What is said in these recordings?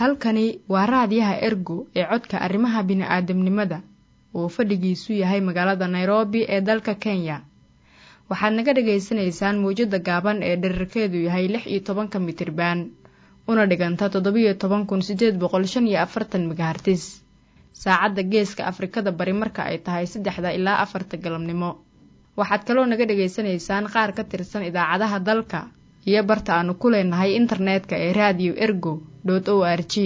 halkani waa raadiyaha ergo ee codka arrimaha bini'aadamnimada oo fadhigiisu yahay magaalada nairobi ee dalka kenya waxaad naga dhagaysanaysaan mawjadda gaaban ee dherarkeedu yahay lix iyo tobanka mitriban una dhiganta toddobiyo toban kun siddeed boqol shan iyo afartan megahartis saacadda geeska afrikada bari marka ay tahay saddexda ilaa afarta galabnimo waxaad kaloo naga dhagaysanaysaan qaar ka tirsan idaacadaha dalka iyo barta aanu ku leenahay internetka ee raadiyo ergo o r g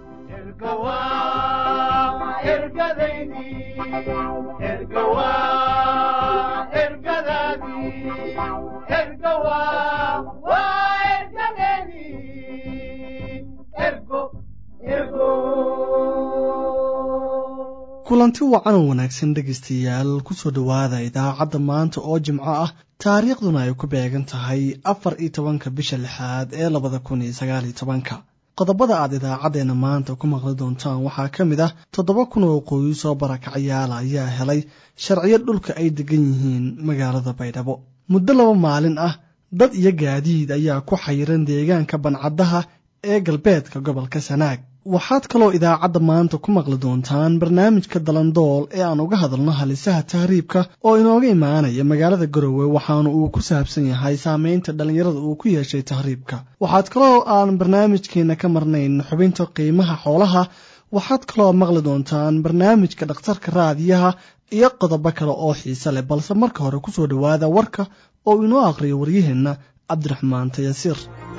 kulanti wacan oo wanaagsan dhegaystayaal kusoo dhowaada idaacadda maanta oo jimco ah taariikhduna ay ku beegan tahay afar iyo tobanka bisha lixaad ee labada kun iyo sagaal iyo tobanka qodobada aad idaacaddeenna maanta ku maqli doontaan waxaa ka mid ah toddoba kun oo qoys oo barakacayaala ayaa helay sharciyo dhulka ay degan yihiin magaalada baydhabo muddo laba maalin ah dad iyo gaadiid ayaa ku xayiran deegaanka bancaddaha ee galbeedka gobolka sanaag waxaad kaloo idaacadda maanta ku maqli doontaan barnaamijka dalandool ee aan uga hadalno halisaha tahriibka oo inooga imaanaya magaalada garowe waxaana uu ku saabsan yahay saameynta dhallinyarada uu ku yeeshay tahriibka waxaad kaloo aan barnaamijkeena ka marnayn xubinta qiimaha xoolaha waxaad kaloo maqli doontaan barnaamijka dhakhtarka raadiyaha iyo qodobo kale oo xiise leh balse marka hore kusoo dhowaada warka oo inoo aqhriyo waryaheenna cabdiraxmaan tayasiir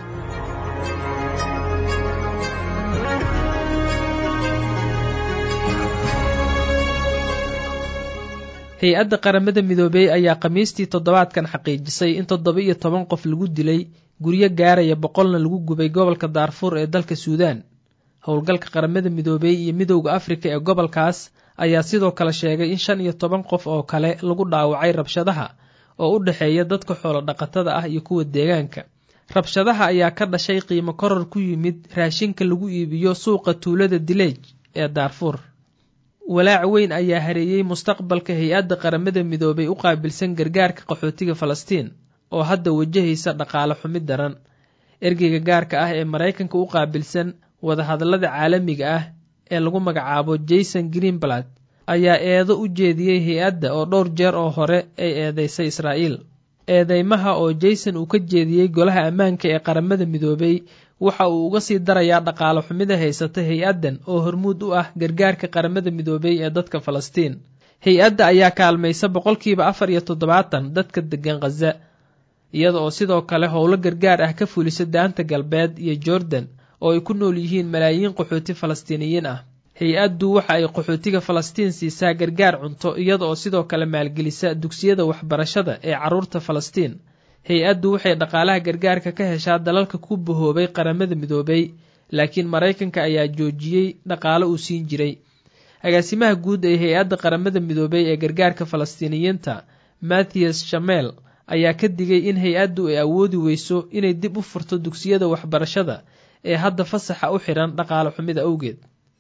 hay-adda qaramada midoobey ayaa khamiistii toddobaadkan xaqiijisay in toddoba iyo toban qof lagu dilay guryo gaaraya boqolna lagu gubay gobolka daarfuur ee dalka suudaan howlgalka qaramada midoobey iyo midowda afrika ee gobolkaas ayaa sidoo kale sheegay in shan iyo toban qof oo kale lagu dhaawacay rabshadaha oo u dhexeeya dadka xoolo dhaqatada ah iyo kuwa deegaanka rabshadaha ayaa ka dhashay qiimo koror ku yimid raashinka lagu iibiyo suuqa tuulada dileej ee daarfuur walaac weyn ayaa hareeyey mustaqbalka hay-adda qaramada midoobay u qaabilsan gargaarka qaxootiga falastiin oo hadda wajahaysa dhaqaale xumid daran ergeyga gaarka ah ee maraykanka u qaabilsan wadahadallada caalamiga ah ee lagu magacaabo jason greenblatt ayaa eedo u jeediyey hay-adda oo dhowr jeer oo hore ay eedeysay israa'iil eedeymaha oo jason uu ka jeediyey golaha ammaanka ee qaramada midoobay waxa uu uga sii darayaa dhaqaale xumida haysata hay-addan oo hormuud u ah gargaarka qaramada midoobey ee dadka falastiin hay-adda ayaa kaalmaysa boqolkiiba afar iyo toddobaatan dadka deggan khaza iyada oo sidoo kale howlo gargaar ah ka fulisa daanta galbeed iyo jordan oo ay ku nool yihiin malaayiin qaxooti falastiiniyiin ah hay-addu waxa ay qaxootiga falastiin siisaa gargaar cunto iyada oo sidoo kale maalgelisa dugsiyada waxbarashada ee carruurta falastiin hay-addu waxay dhaqaalaha gargaarka ka heshaa dalalka ku bahoobay qaramada midoobay laakiin maraykanka ayaa joojiyey dhaqaale uu siin jiray agaasimaha guud ee hay-adda qaramada midoobay ee gargaarka falastiiniyiinta mathias shamel ayaa ka digay in hay-addu ay awoodi weyso inay dib u furto dugsiyada waxbarashada ee hadda fasaxa u xidhan dhaqaale xumida awgeed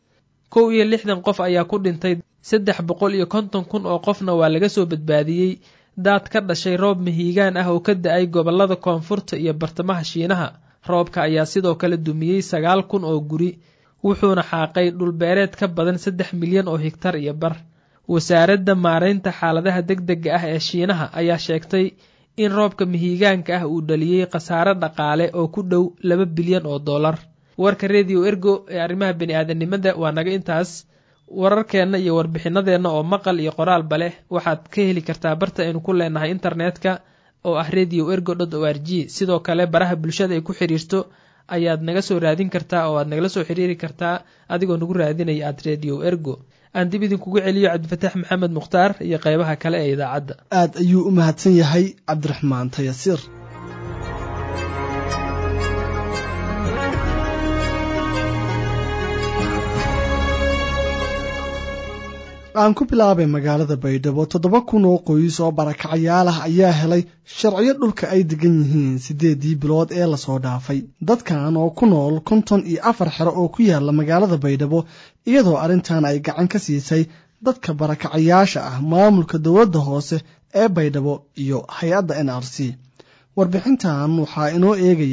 kow iyo lixdan qof ayaa ku dhintay saddex boqol iyo konton kun oo qofna waa laga soo badbaadiyey daad ka dhashay roob mahiigaan ah oo ka da-ay gobollada koonfurta iyo bartamaha shiinaha roobka ayaa sidoo kale dumiyey sagaal kun oo guri wuxuuna xaaqay dhulbeereed ka badan saddex milyan oo higtar iyo bar wasaaradda maaraynta xaaladaha degdega ah ee shiinaha ayaa sheegtay in roobka mahiigaanka ah uu dhaliyey khasaare dhaqaale oo ku dhow laba bilyan oo dollar warka rediyo ergo ee arrimaha bani-aadanimada waa naga intaas wararkeenna iyo warbixinadeenna oo maqal iyo qoraalba leh waxaad ka heli kartaa barta aynu ku leenahay internetka oo ah radio ergo dot o r g sidoo kale baraha bulshada ay ku xiriirto ayaad naga soo raadin kartaa oo aad nagala soo xiriiri kartaa adigoo nagu raadinaya aad radio ergo aan dib idinkugu celiyo cabdifataax maxamed mukhtaar iyo qeybaha kale ee idaacadda aad ayuu u mahadsan yahay cabdiraxmaan tayasiir aan ku bilaabay magaalada baydhabo toddoba kun oo qoys oo barakacayaal ah ayaa helay sharciyo dhulka ay degan yihiin siddeedii bilood ee lasoo dhaafay dadkan oo ku nool konton iyo afar xero oo ku yaala magaalada baydhabo iyadoo arrintan ay gacan ka siisay dadka barakacayaasha ah maamulka dowladda hoose ee baydhabo iyo hay-adda n r c warbixintan waxaa inoo eegaya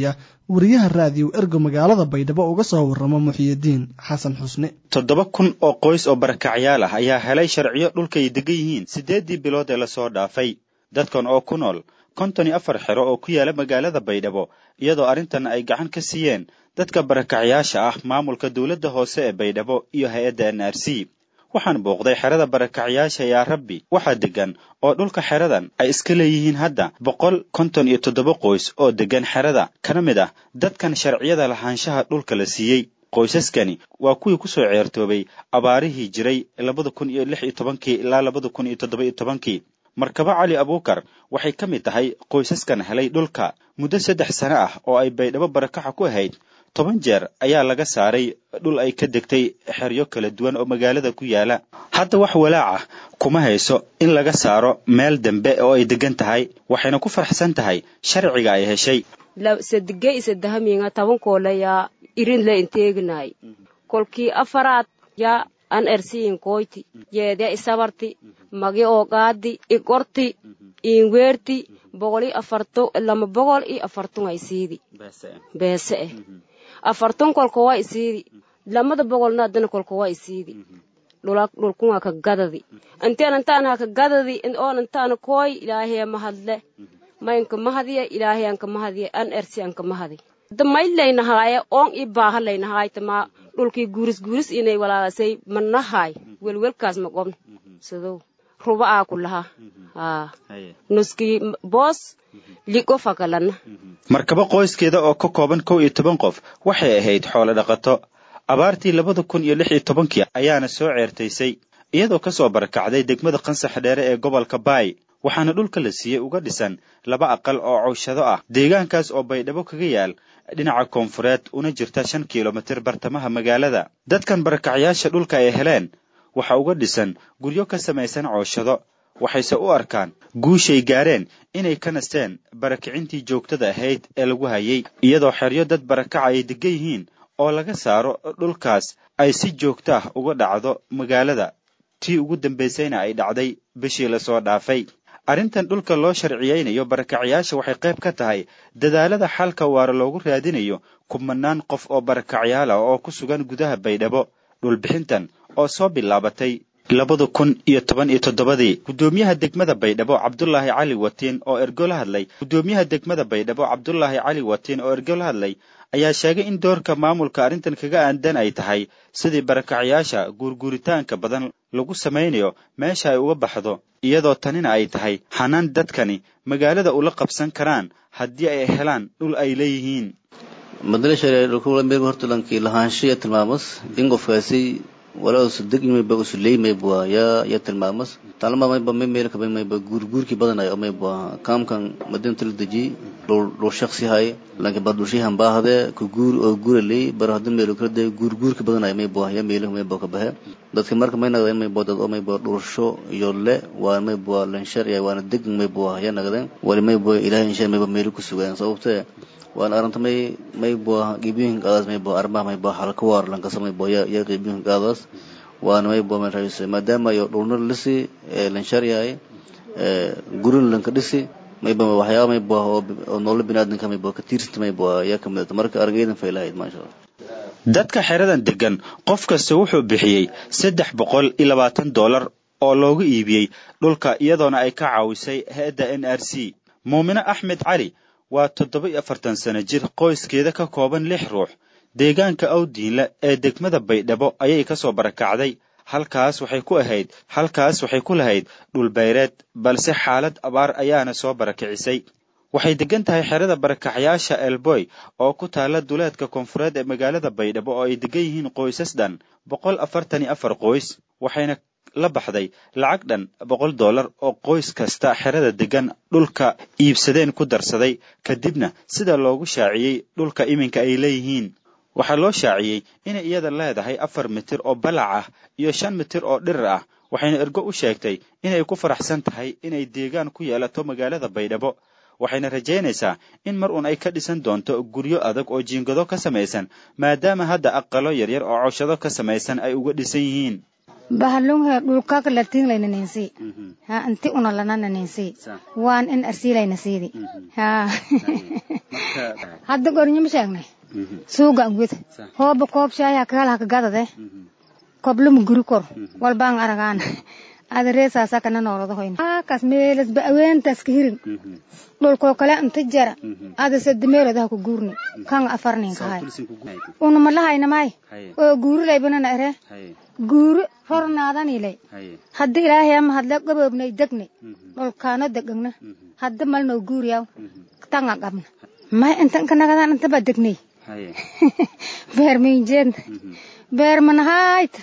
wariyaha raadiyo ergo magaalada baydhabo uga soo warramo muxiyidiin xasan xusne toddoba kun oo qoys oo barakacyaal ah ayaa helay sharciyo dhulkay degan yihiin siddeeddii bilood ee lasoo dhaafay dadkan oo ku nool konton iyo afar xero oo ku yaala magaalada baydhabo iyadoo arrintan ay gacan ka siiyeen dadka barakacyaasha ah maamulka dowladda hoose ee baydhabo iyo hay-adda n r c waxaan booqday xerada barakacyaasha yaa rabbi waxaa deggan oo dhulka xeradan ay iska leeyihiin hadda boqol konton iyo toddoba qoys oo deggan xerada kana mid ah dadkan sharciyada lahaanshaha dhulka la siiyey qoysaskani waa kuwii ku soo ceertoobay abaarihii jiray labada kun iyo lix iyo tobankii ilaa labada kun iyo toddoba iyo tobankii markabo cali abuukar waxay ka mid tahay qoysaskan helay dhulka muddo saddex sano ah oo ay baydhabo barakaxa ku ahayd toban jeer ayaa laga saaray dhul ay ka degtay xeryo kala duwan oo magaalada ku yaala hadda wax walaac ah kuma hayso in laga saaro meel dambe oo ay degan tahay waxayna ku faraxsan tahay sharciga ay heshay sadige isadahaminga tabankoole yaa irin le inteeginay kolkii afaraad yaa an ersiin koyti yeedya isabarti magi oogaadi igorti iinweerti boqol iyo afarto lama boqol iyo afartun ay siidi beese eh afartun kolka waa isiidi lamada boqolna adana kolka waa isiidi dhulkunga ka gadadi inteen intaan ha ka gadadi oon intaan kooy ilaahaya mahadle maynka mahadiya ilaahayanka mahadiya an ersi anka mahadi da maylaynahaaye oon i baaha laynahaaytama dhulkii guuris guuris inay walaalasay manahaay welwelkaas ma qobn sidow ruba aa ku laha haa nuskii boos ligo fakalana markaba qoyskeeda oo ka kooban kow iyo toban qof waxay ahayd xoolo dhaqato abaartii labada kun iyo lix iyo tobankii ayaana soo ceertaysay iyadoo ka soo barakacday degmada qansax dheere ee gobolka baay waxaana dhulka la siiyey uga dhisan laba aqal oo cawshado ah deegaankaas oo baydhabo kaga yaal dhinaca koonfureed una jirta shan kilomitir bartamaha magaalada dadkan barakacyaasha dhulka ay heleen waxa uga dhisan guryo ka samaysan cooshado waxayse u arkaan guushay gaareen inay ka nasteen barakicintii joogtada ahayd ee lagu hayay iyadoo xeryo dad barakaca ay degan yihiin oo laga saaro dhulkaas ay si joogta ah uga dhacdo magaalada tii ugu dambaysayna ay dhacday bishii lasoo dhaafay arrintan dhulka loo sharciyeynayo barakacyaasha waxay qayb ka tahay dadaalada xalka waara loogu raadinayo kumanaan qof oo barakacyaal ah oo ku sugan gudaha baydhabo dhulbixintan oo soo bilaabatay labada kun iyo toban iyo toddobadii guddoomiyaha degmada baydhabo cabdulaahi cali watiin oo ergo la hadlay guddoomiyaha degmada baydhabo cabdulaahi cali watiin oo ergo la hadlay ayaa sheegay in doorka maamulka arrintan kaga aandan ay tahay sidii barakacyaasha guurguuritaanka badan lagu samaynayo meesha ay uga baxdo iyadoo tanina ay tahay xanaan dadkani magaalada ula qabsan karaan haddii ay helaan dhul ay leeyihiin madalashahortalankii lahaanshiya tilmaamas in qofkaasi walaa sudegmayba usuleeymayba yaa yaa tilmaamas talma mayba may meelka mayba guurguurkii badanayo mayba kaamkan madinta la deji dhul shaksi hay lanki bar dhulshihan baahde ku guur oo guuraley bar hadu meelo kala de guurguurkii badanayo mayba yaa meelo mayba ka bahe dadka marka may nagdeen mayba dad oo mayba dhulsho iyo le waa mayba lanshar ya waana deg mayba yaa nagdeen wali mayba ilaahay insha mayba meelo ku sugaan sababtee waan aranta may maybo qiibiyoyin qaadaas maybo arrimaha maybo halka waar lankasa maybo ya ya qiibiyoyin qaadaas waana maybo may raayse maadaama yo dhulna lisi lanshar yahay gurin lanka dhisi maybo waxyaaba maybo oo nolol binaadamka maybo ka tiirsanta maybo yaa kamid marka aragaydan faylahayd maasha allah dadka xeradan degan qof kasta wuxuu bixiyey saddex boqol iyo labaatan dollar oo loogu iibiyey dhulka iyadoona ay ka caawisay hay-adda n r c muumine axmed cali waa toddoba iyo afartan sano jir qoyskeeda ka kooban lix ruux deegaanka awdiinle ee degmada baydhabo ayay ka soo barakacday halkaas waxay ku ahayd halkaas waxay ku lahayd dhulbayreed balse xaalad abaar ayaana soo barakicisay waxay degan tahay xerada barakacyaasha elboy oo ku taala duleedka koonfureed ee magaalada baydhabo oo ay degan yihiin qoysas dhan boqol afartan iyo afar qoys waxayna la baxday lacag dhan boqol dollar oo qoys kasta xerada degan dhulka iibsadeen ku darsaday kadibna sida loogu shaaciyey dhulka iminka ay leeyihiin waxaa loo shaaciyey inay iyada leedahay afar mitir oo balac ah iyo shan mitir oo dhirir ah waxayna ergo u sheegtay inay ku faraxsan tahay inay deegaan ku yeelato magaalada baydhabo waxayna rajaynaysaa in mar uun ay ka dhisan doonto guryo adag oo jiingado ka samaysan maadaama hadda aqalo yaryar oo cawshado ka samaysan ay uga dhisan yihiin bahalunghe dhulkaka latinlayna ninsi ha inti una lanana ninsi waan in arsiilayna siidi ha hadda gornyama sheegnay suuga angwid hooba koob shaaya kagala kagadade kobluma guri kor walbaan aragaan ada reesaasa kana nooladahoyn kas meelas ba aweentas ka hirin dhulkoo kale inta jara ada sadde meelodaha ku guurni kan afarnin kahay una malahaynamay oo guuri laybanana ere guuri hornaadanilay hadda ilaahay ama hadla gaboobnay degnay dhulkaano degagna hadda malnoo guuriyaw tanga qabna may intan kanagadan intaba degnay beer minjeed beer manahayt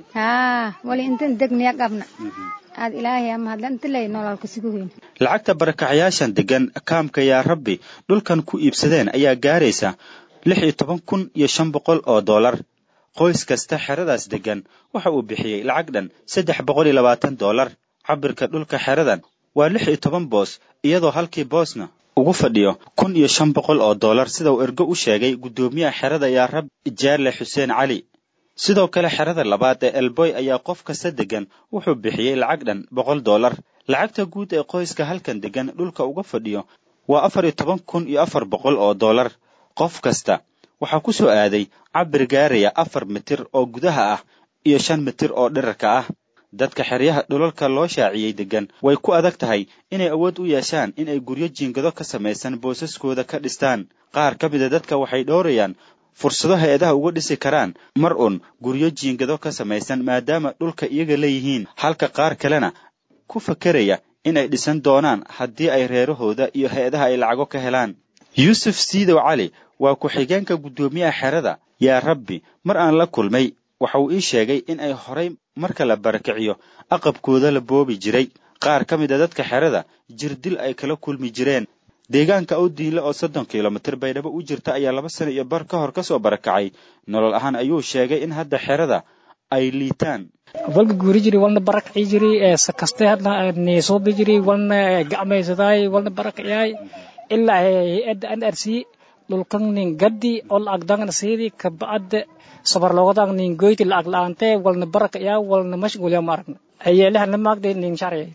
haa wali intan degniya qabna aad ilaahay ama hadla inta lay nololka sugu weyn lacagta barakacayaashan degan kaamka yaa rabbi dhulkan ku iibsadeen ayaa gaaraysa lix iyo toban kun iyo shan boqol oo dollar qoys kasta xeradaas degan waxa uu bixiyey lacag dhan saddex boqol iyo labaatan dollar cabirka dhulka xeradan waa lix iyo toban boos iyadoo halkii boosna ugu fadhiyo kun iyo shan boqol oo dollar sida uu ergo u sheegay guddoomiyaha xerada yaa rab jaarle xuseen cali sidoo kale xerada labaad ee elboy ayaa qof kasta degan wuxuu bixiyey lacag dhan boqol dollar lacagta guud ee qoyska halkan degan dhulka uga fadhiyo waa afar iyo toban kun iyo afar boqol oo dollar qof kasta waxaa ku soo aaday cabir gaaraya afar mitir oo gudaha ah iyo shan mitir oo dhirarka ah dadka xeryaha dhulalka loo shaaciyey degan way ku adag tahay inay awood u yeeshaan in ay guryo jiingado ka samaysan boosaskooda ka dhistaan qaar ka mida dadka waxay dhowrayaan fursado hay-adaha uga dhisi karaan mar un guryo jiingado ka samaysan maadaama dhulka iyaga leeyihiin halka qaar kalena ku fakeraya in ay dhisan doonaan haddii ay reerahooda iyo hay-adaha ay lacago ka helaan yuusuf siidow cali waa ku-xigeenka guddoomiyaha xerada yaa rabbi mar aan la kulmay waxa uu ii sheegay in ay horay marka la barakiciyo aqabkooda la boobi jiray qaar ka mid a dadka xerada jirdil ay kala kulmi jireen deegaanka awdiinle oo soddon kilomitir baydhabo u jirta ayaa laba sano iyo bar ka hor ka soo barakacay nolol ahaan ayuu sheegay in hadda xerada ay liitaan walka guuri jiri walna barakaci jiri sakaste hadna neesoobi jiri walna gacmaysadaay walna barakayaay ilaa hay-adda nrc dhulkan nin gaddi ol agdangna siidi kabacda sabarlogodag nin goyti lacag la-aante walna barakayaa walna mashgulya ma aragna ayeelahana maagde nin sharci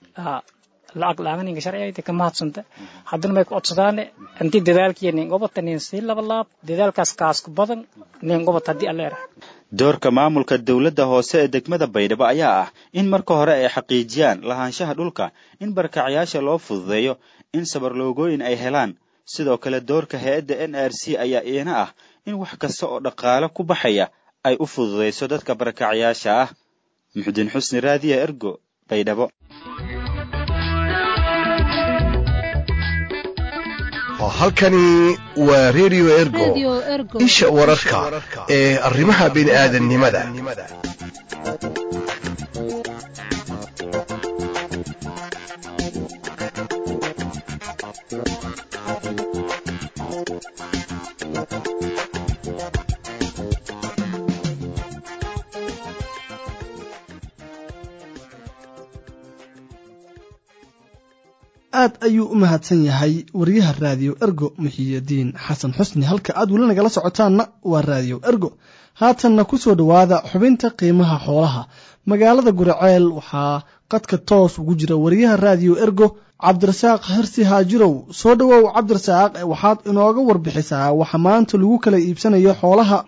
lacag la-aan ninka sharciga ka mahadsanta haddana may ku codsadaane intii dadaalkiya nin gobota nin sii laba laab dadaalkaas kaasku badan nin gobot haddii alleera doorka maamulka dowladda hoose ee degmada baydhabo ayaa ah in marka hore ay xaqiijiyaan lahaanshaha dhulka in barkacyaasha loo fududeeyo in sabarloogooyin ay helaan sidoo kale doorka hay-adda n r c ayaa iyana ah in wax kasta oo dhaqaale ku baxaya ay u fududayso dadka barakacyaasha ah muxudiin xusni raadiya ergo baydhabo halkani waa redio ergo isha wararka ee arrimaha bini'aadannimada aad ayuu u mahadsan yahay wariyaha raadiyo ergo muxiyidiin xasan xusni halka aad weli nagala socotaanna waa raadiyo ergo haatanna ku soo dhowaada xubinta qiimaha xoolaha magaalada guraceel waxaa qadka toos ugu jira wariyaha raadiyo ergo cabdirasaaq hersi haajirow soo dhowow cabdirasaaq waxaad inooga warbixisaa waxa maanta lagu kala iibsanayo xoolaha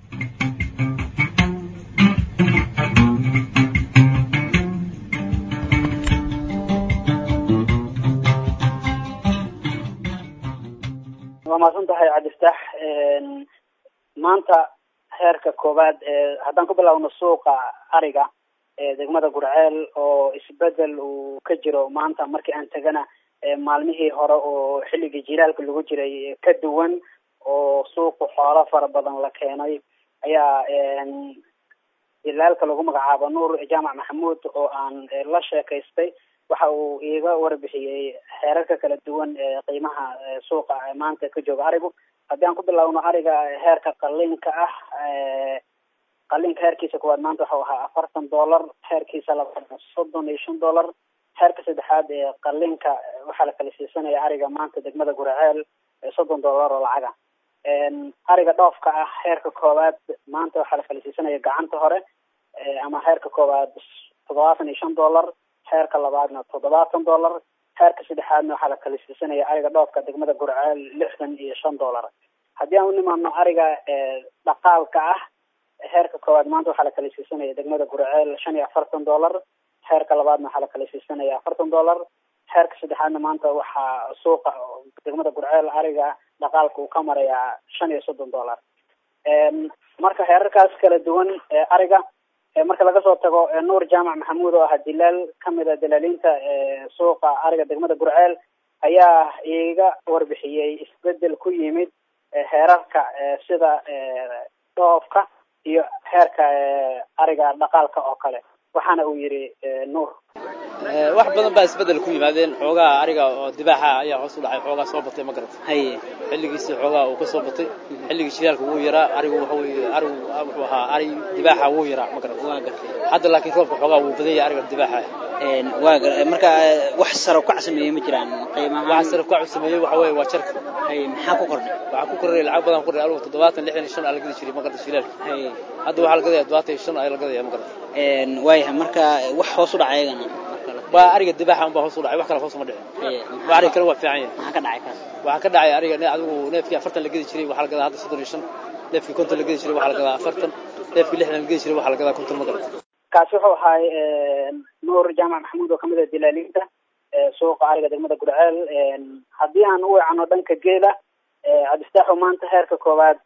waa mahadsan tahay cabdiftaax maanta heerka koowaad ee haddaan ku bilaawno suuqa ariga ee degmada gurceel oo isbedel uu ka jiro maanta markii aan tegana maalmihii hore oo xilligii jilaalka lagu jiray ka duwan oo suuqa xoolo fara badan la keenay ayaa jilaalka lagu magacaabo nuur jaamac maxamuud oo aan la sheekaystay waxa uu iiga warbixiyey heerarka kala duwan ee qiimaha suuqa maanta ka jooga arigu haddii aan ku bilaawno ariga heerka qalinka ah qalinka heerkiisa kuwaad maanta waxau ahaa afartan dollar heerkiisa labaad soddon iyo shan dollar heerka saddexaad ee qalinka waxaa la kala siisanaya ariga maanta degmada guraceel soddon dollar oo lacaga ariga dhoofka ah heerka koowaad maanta waxaa la kala siisanaya gacanta hore ama heerka koowaad toddobaatan iyo shan dollar heerka labaadna toddobaatan dollar heerka saddexaadna waxaa la kala siisanaya ariga dhoofka degmada gurceel lixdan iyo shan dollar haddii aan u nimaano ariga dhaqaalka ah heerka koowaad maanta waxaa la kala siisanaya degmada gurceel shan iyo afartan dollar heerka labaadna waxaa la kala siisanaya afartan dollar heerka saddexaadna maanta waxaa suuqa degmada gurceel ariga dhaqaalka uu ka marayaa shan iyo soddon dollar marka heerarkaas kala duwan ariga marka laga soo tago nuur jaamac maxamuud oo ah dilaal kamid a dalaaliinta suuqa ariga degmada gurceel ayaa iiga warbixiyey isbedel ku yimid heerarka sida dhoofka iyo heerka ariga dhaqaalka oo kale waxaana uu yidhi nuur wax badan baa isbedel ku yimaadeen xoogaa ariga oo dibaaxa ayaa hoos u dhacay xoogaa soo batay ma garata haye xilligiisii xoogaa uu ka soo batay xilligii shidaalka wuu yaraa arigu waxa weye arigu wuxuu ahaa ari dibaaxa wuu yaraa ma garata waa gartay hadda laakiin roobka xoogaa wuu badan yahay ariga dibaaxa waa marka wax saro kac sameeyey ma jiraan qiimaha waxa saro kac sameeyey waxa weeye waa jarka haye maxaa ku kordhay waxaa ku kordhay lacag badan ku kordhay arigu toddobaatan lixdan iyo shan aa la gadi jiray ma garata shidaalka haye hadda waxaa la gadaya toddobaatan iyo shan ayaa la gadaya ma garata waayahay marka wax hoos u dhacay ayagana waa ariga dibaaxa unbaa hoos u dhacay wax kale hoos uma dhicin waa ariga kale waa fiican yahay maxaa ka dhacay kaas waxaa ka dhacay ariga adigu neefkii afartan la gedi jiray waxaa la gadaa hadda soddon iyo shan neefkii konton la gedi jiray waxaa la gadaa afartan neefkii lixdan la gedi jiray waxaa la gadaa konton ma garata kaasi wuxuu ahaay nuur jaamac maxamuud oo kamid ah dilaaliinta suuqa ariga degmada gurceel haddii aan u wecano dhanka geela cabdistaaxo maanta heerka koowaad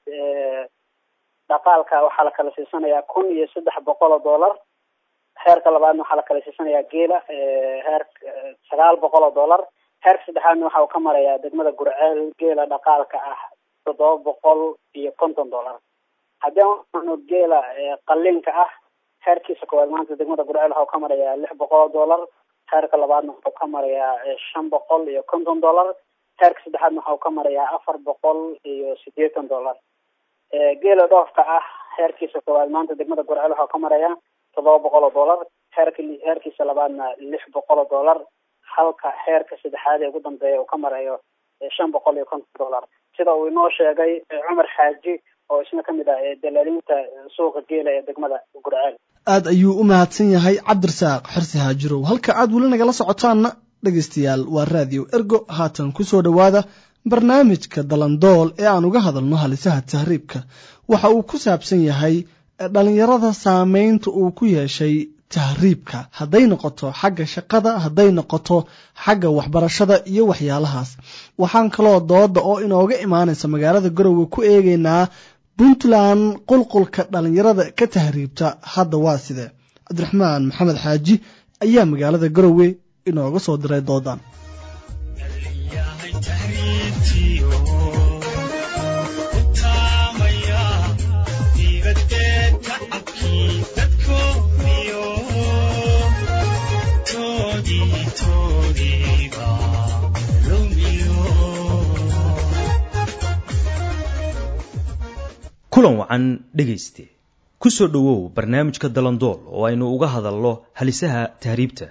dhaqaalka waxaa la kala siisanayaa kun iyo saddex boqol oo dollar heerka labaadna waxaa la kala siisanayaa geela heer sagaal boqol oo dollar heerka saddexaadna waxa uu ka marayaa degmada gurceel geela dhaqaalka ah toddoba boqol iyo konton dollar haddii aan geela qalinka ah heerkiisa koowaad maanta degmada gurceel waxa uu ka marayaa lix boqol oo dollar heerka labaadna waxa uu ka marayaa shan boqol iyo konton dollar heerka saddexaadna waxa uu ka marayaa afar boqol iyo siddeetan dollar geela dhoofka ah heerkiisa koowaad maanta degmada gurceel waxa uu ka marayaa toddoba boqol oo dollar heerka heerkiisa labaadna lix boqol oo dollar halka heerka saddexaad ee ugu dambeeya uu ka marayo shan boqol iyo konton dollar sida uu inoo sheegay cumar xaaji oo isna kamid ah dalaaliinta suuqa geela ee degmada gurceel aad ayuu u mahadsan yahay cabdirasaaq xirsi haajirow halka aad weli nagala socotaanna dhegaystayaal waa raadiyo ergo haatan ku soo dhowaada barnaamijka dalandool ee aan uga hadalno halisaha tahriibka waxa uu ku saabsan yahay dhallinyarada saameynta uu ku yeeshay tahriibka hadday noqoto xagga shaqada hadday noqoto xagga waxbarashada iyo waxyaalahaas waxaan kaloo dooda oo inooga imaanaysa magaalada garowe ku eegaynaa puntland qulqulka dhallinyarada ka tahriibta hadda waa sidee cabdiraxmaan maxamed xaaji ayaa magaalada garowe inooga soo diray doodan kulan wacan dhegayste ku soo dhowow barnaamijka dalandool oo aynu uga hadalno halisaha tahriibta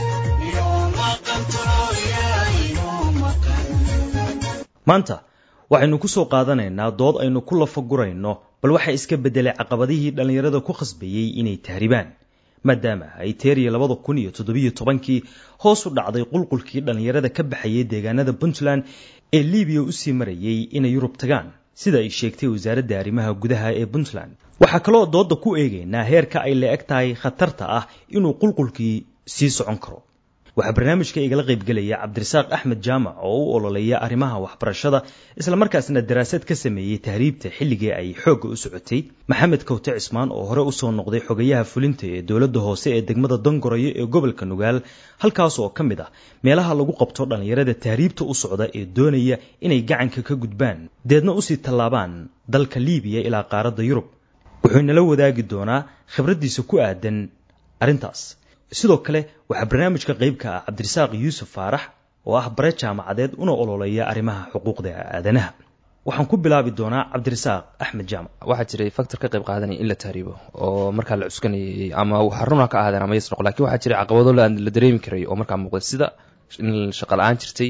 maanta waxaynu ku soo qaadanaynaa dood aynu ku lafagurayno bal waxaa iska beddelay caqabadihii dhallinyarada ku khasbayey inay tahribaan maadaama ay teeriya labada kun iyo toddobiyo tobankii hoos u dhacday qulqulkii dhallinyarada ka baxayay deegaanada puntland ee libiya usii marayay inay yurub tagaan sida ay sheegtay wasaaradda arrimaha gudaha ee puntland waxaa kaloo dooda ku eegaynaa heerka ay la eg tahay khatarta ah inuu qulqulkii sii socon karo waxaa barnaamijka igala qaybgelaya cabdirasaaq axmed jaamac oo u ololeeya arrimaha waxbarashada islamarkaasna daraasad ka sameeyey tahriibta xilligii ay xoogga u socotay maxamed kawte cismaan oo hore usoo noqday xogayaha fulinta ee dowladda hoose ee degmada dangoroyo ee gobolka nugaal halkaas oo ka mid ah meelaha lagu qabto dhallinyarada tahriibta u socda ee doonaya inay gacanka ka gudbaan deedna usii tallaabaan dalka liibiya ilaa qaaradda yurub wuxuu inala wadaagi doonaa khibraddiisa ku aadan arrintaas sidoo kale waxaa barnaamijka qaybka ah cabdirasaaq yuusuf faarax oo ah bare jaamacadeed una ololeeya arrimaha xuquuqda aadanaha waxaan ku bilaabi doonaa cabdirasaaq axmed jaamac waxaa jiray factor ka qayb qaadanaya in la tahriibo oo markaa la cuskanayay ama xaruna ka ahaadeen ama yes noqo lakin waxaa jiray caqabado la dareemi karay oo markaa muuqday sida in shaqa la-aan jirtay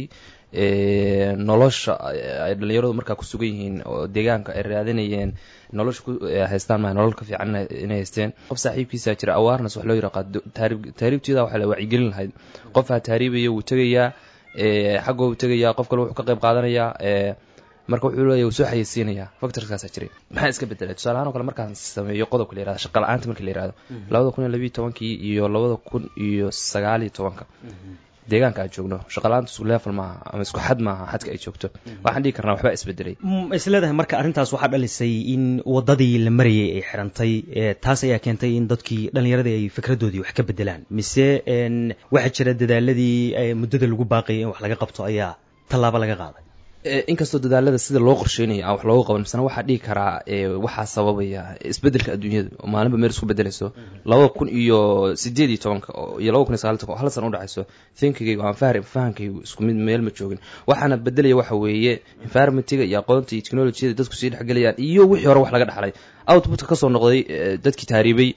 nolosha ay dhalinyaradu markaa ku sugan yihiin oo deegaanka ay raadinayeen nolosha ku haystaan maa nolol ka fiican inay haysteen qof saaxiibkiisa jira awaarnes wax loo yiraqaado taariibteeda waxaa la wacyigelin lahayd qofaa taariibaya wuu tegayaa xagga wuu tegayaa qof kale wuxuu ka qayb qaadanayaa marka wuxuu leeyahy wuu soo xayeysiinayaa factorkaasaa jiray maxaa iska bedelay tusaalahaan oo kale markaan sameeyo qodobka la yirahdo shaqa la-aanta marka la yirahdo labada kun iyo labiiyo tobankii iyo labada kun iyo sagaaliyo tobanka deegaanka aan joogno shaqala-aanta isku level maaha ama isku xad maaha xadka ay joogto waxaan dhihi karnaa waxbaa isbedelay isleedahay marka arrintaas waxaa dhalisay in wadadii la marayay ay xirantay taas ayaa keentay in dadkii dhallinyaradii ay fikradoodii wax ka bedelaan mise waxaa jira dadaaladii muddada lagu baaqayay in wax laga qabto ayaa tallaabo laga qaaday inkastoo dadaalada sida loo qorsheynaya aan wax looga qaban misena waxaa dhihi karaa waxaa sababaya isbedelka adduunyada oo maalinba meel isku bedelayso labada kun iyo sideed iyo tobanka iyo labada kun iyo sagaal tobanka oo hal san udhexayso thinkigaygu aan fahri fahankaygu isku mid meel ma joogin waxaana bedelaya waxa weeye environmentiga iyo aqoonta iyo technologiyada dadku sii dhexgelayaan iyo wixii hore wax laga dhaxlay outputka kasoo noqday dadkii taariibay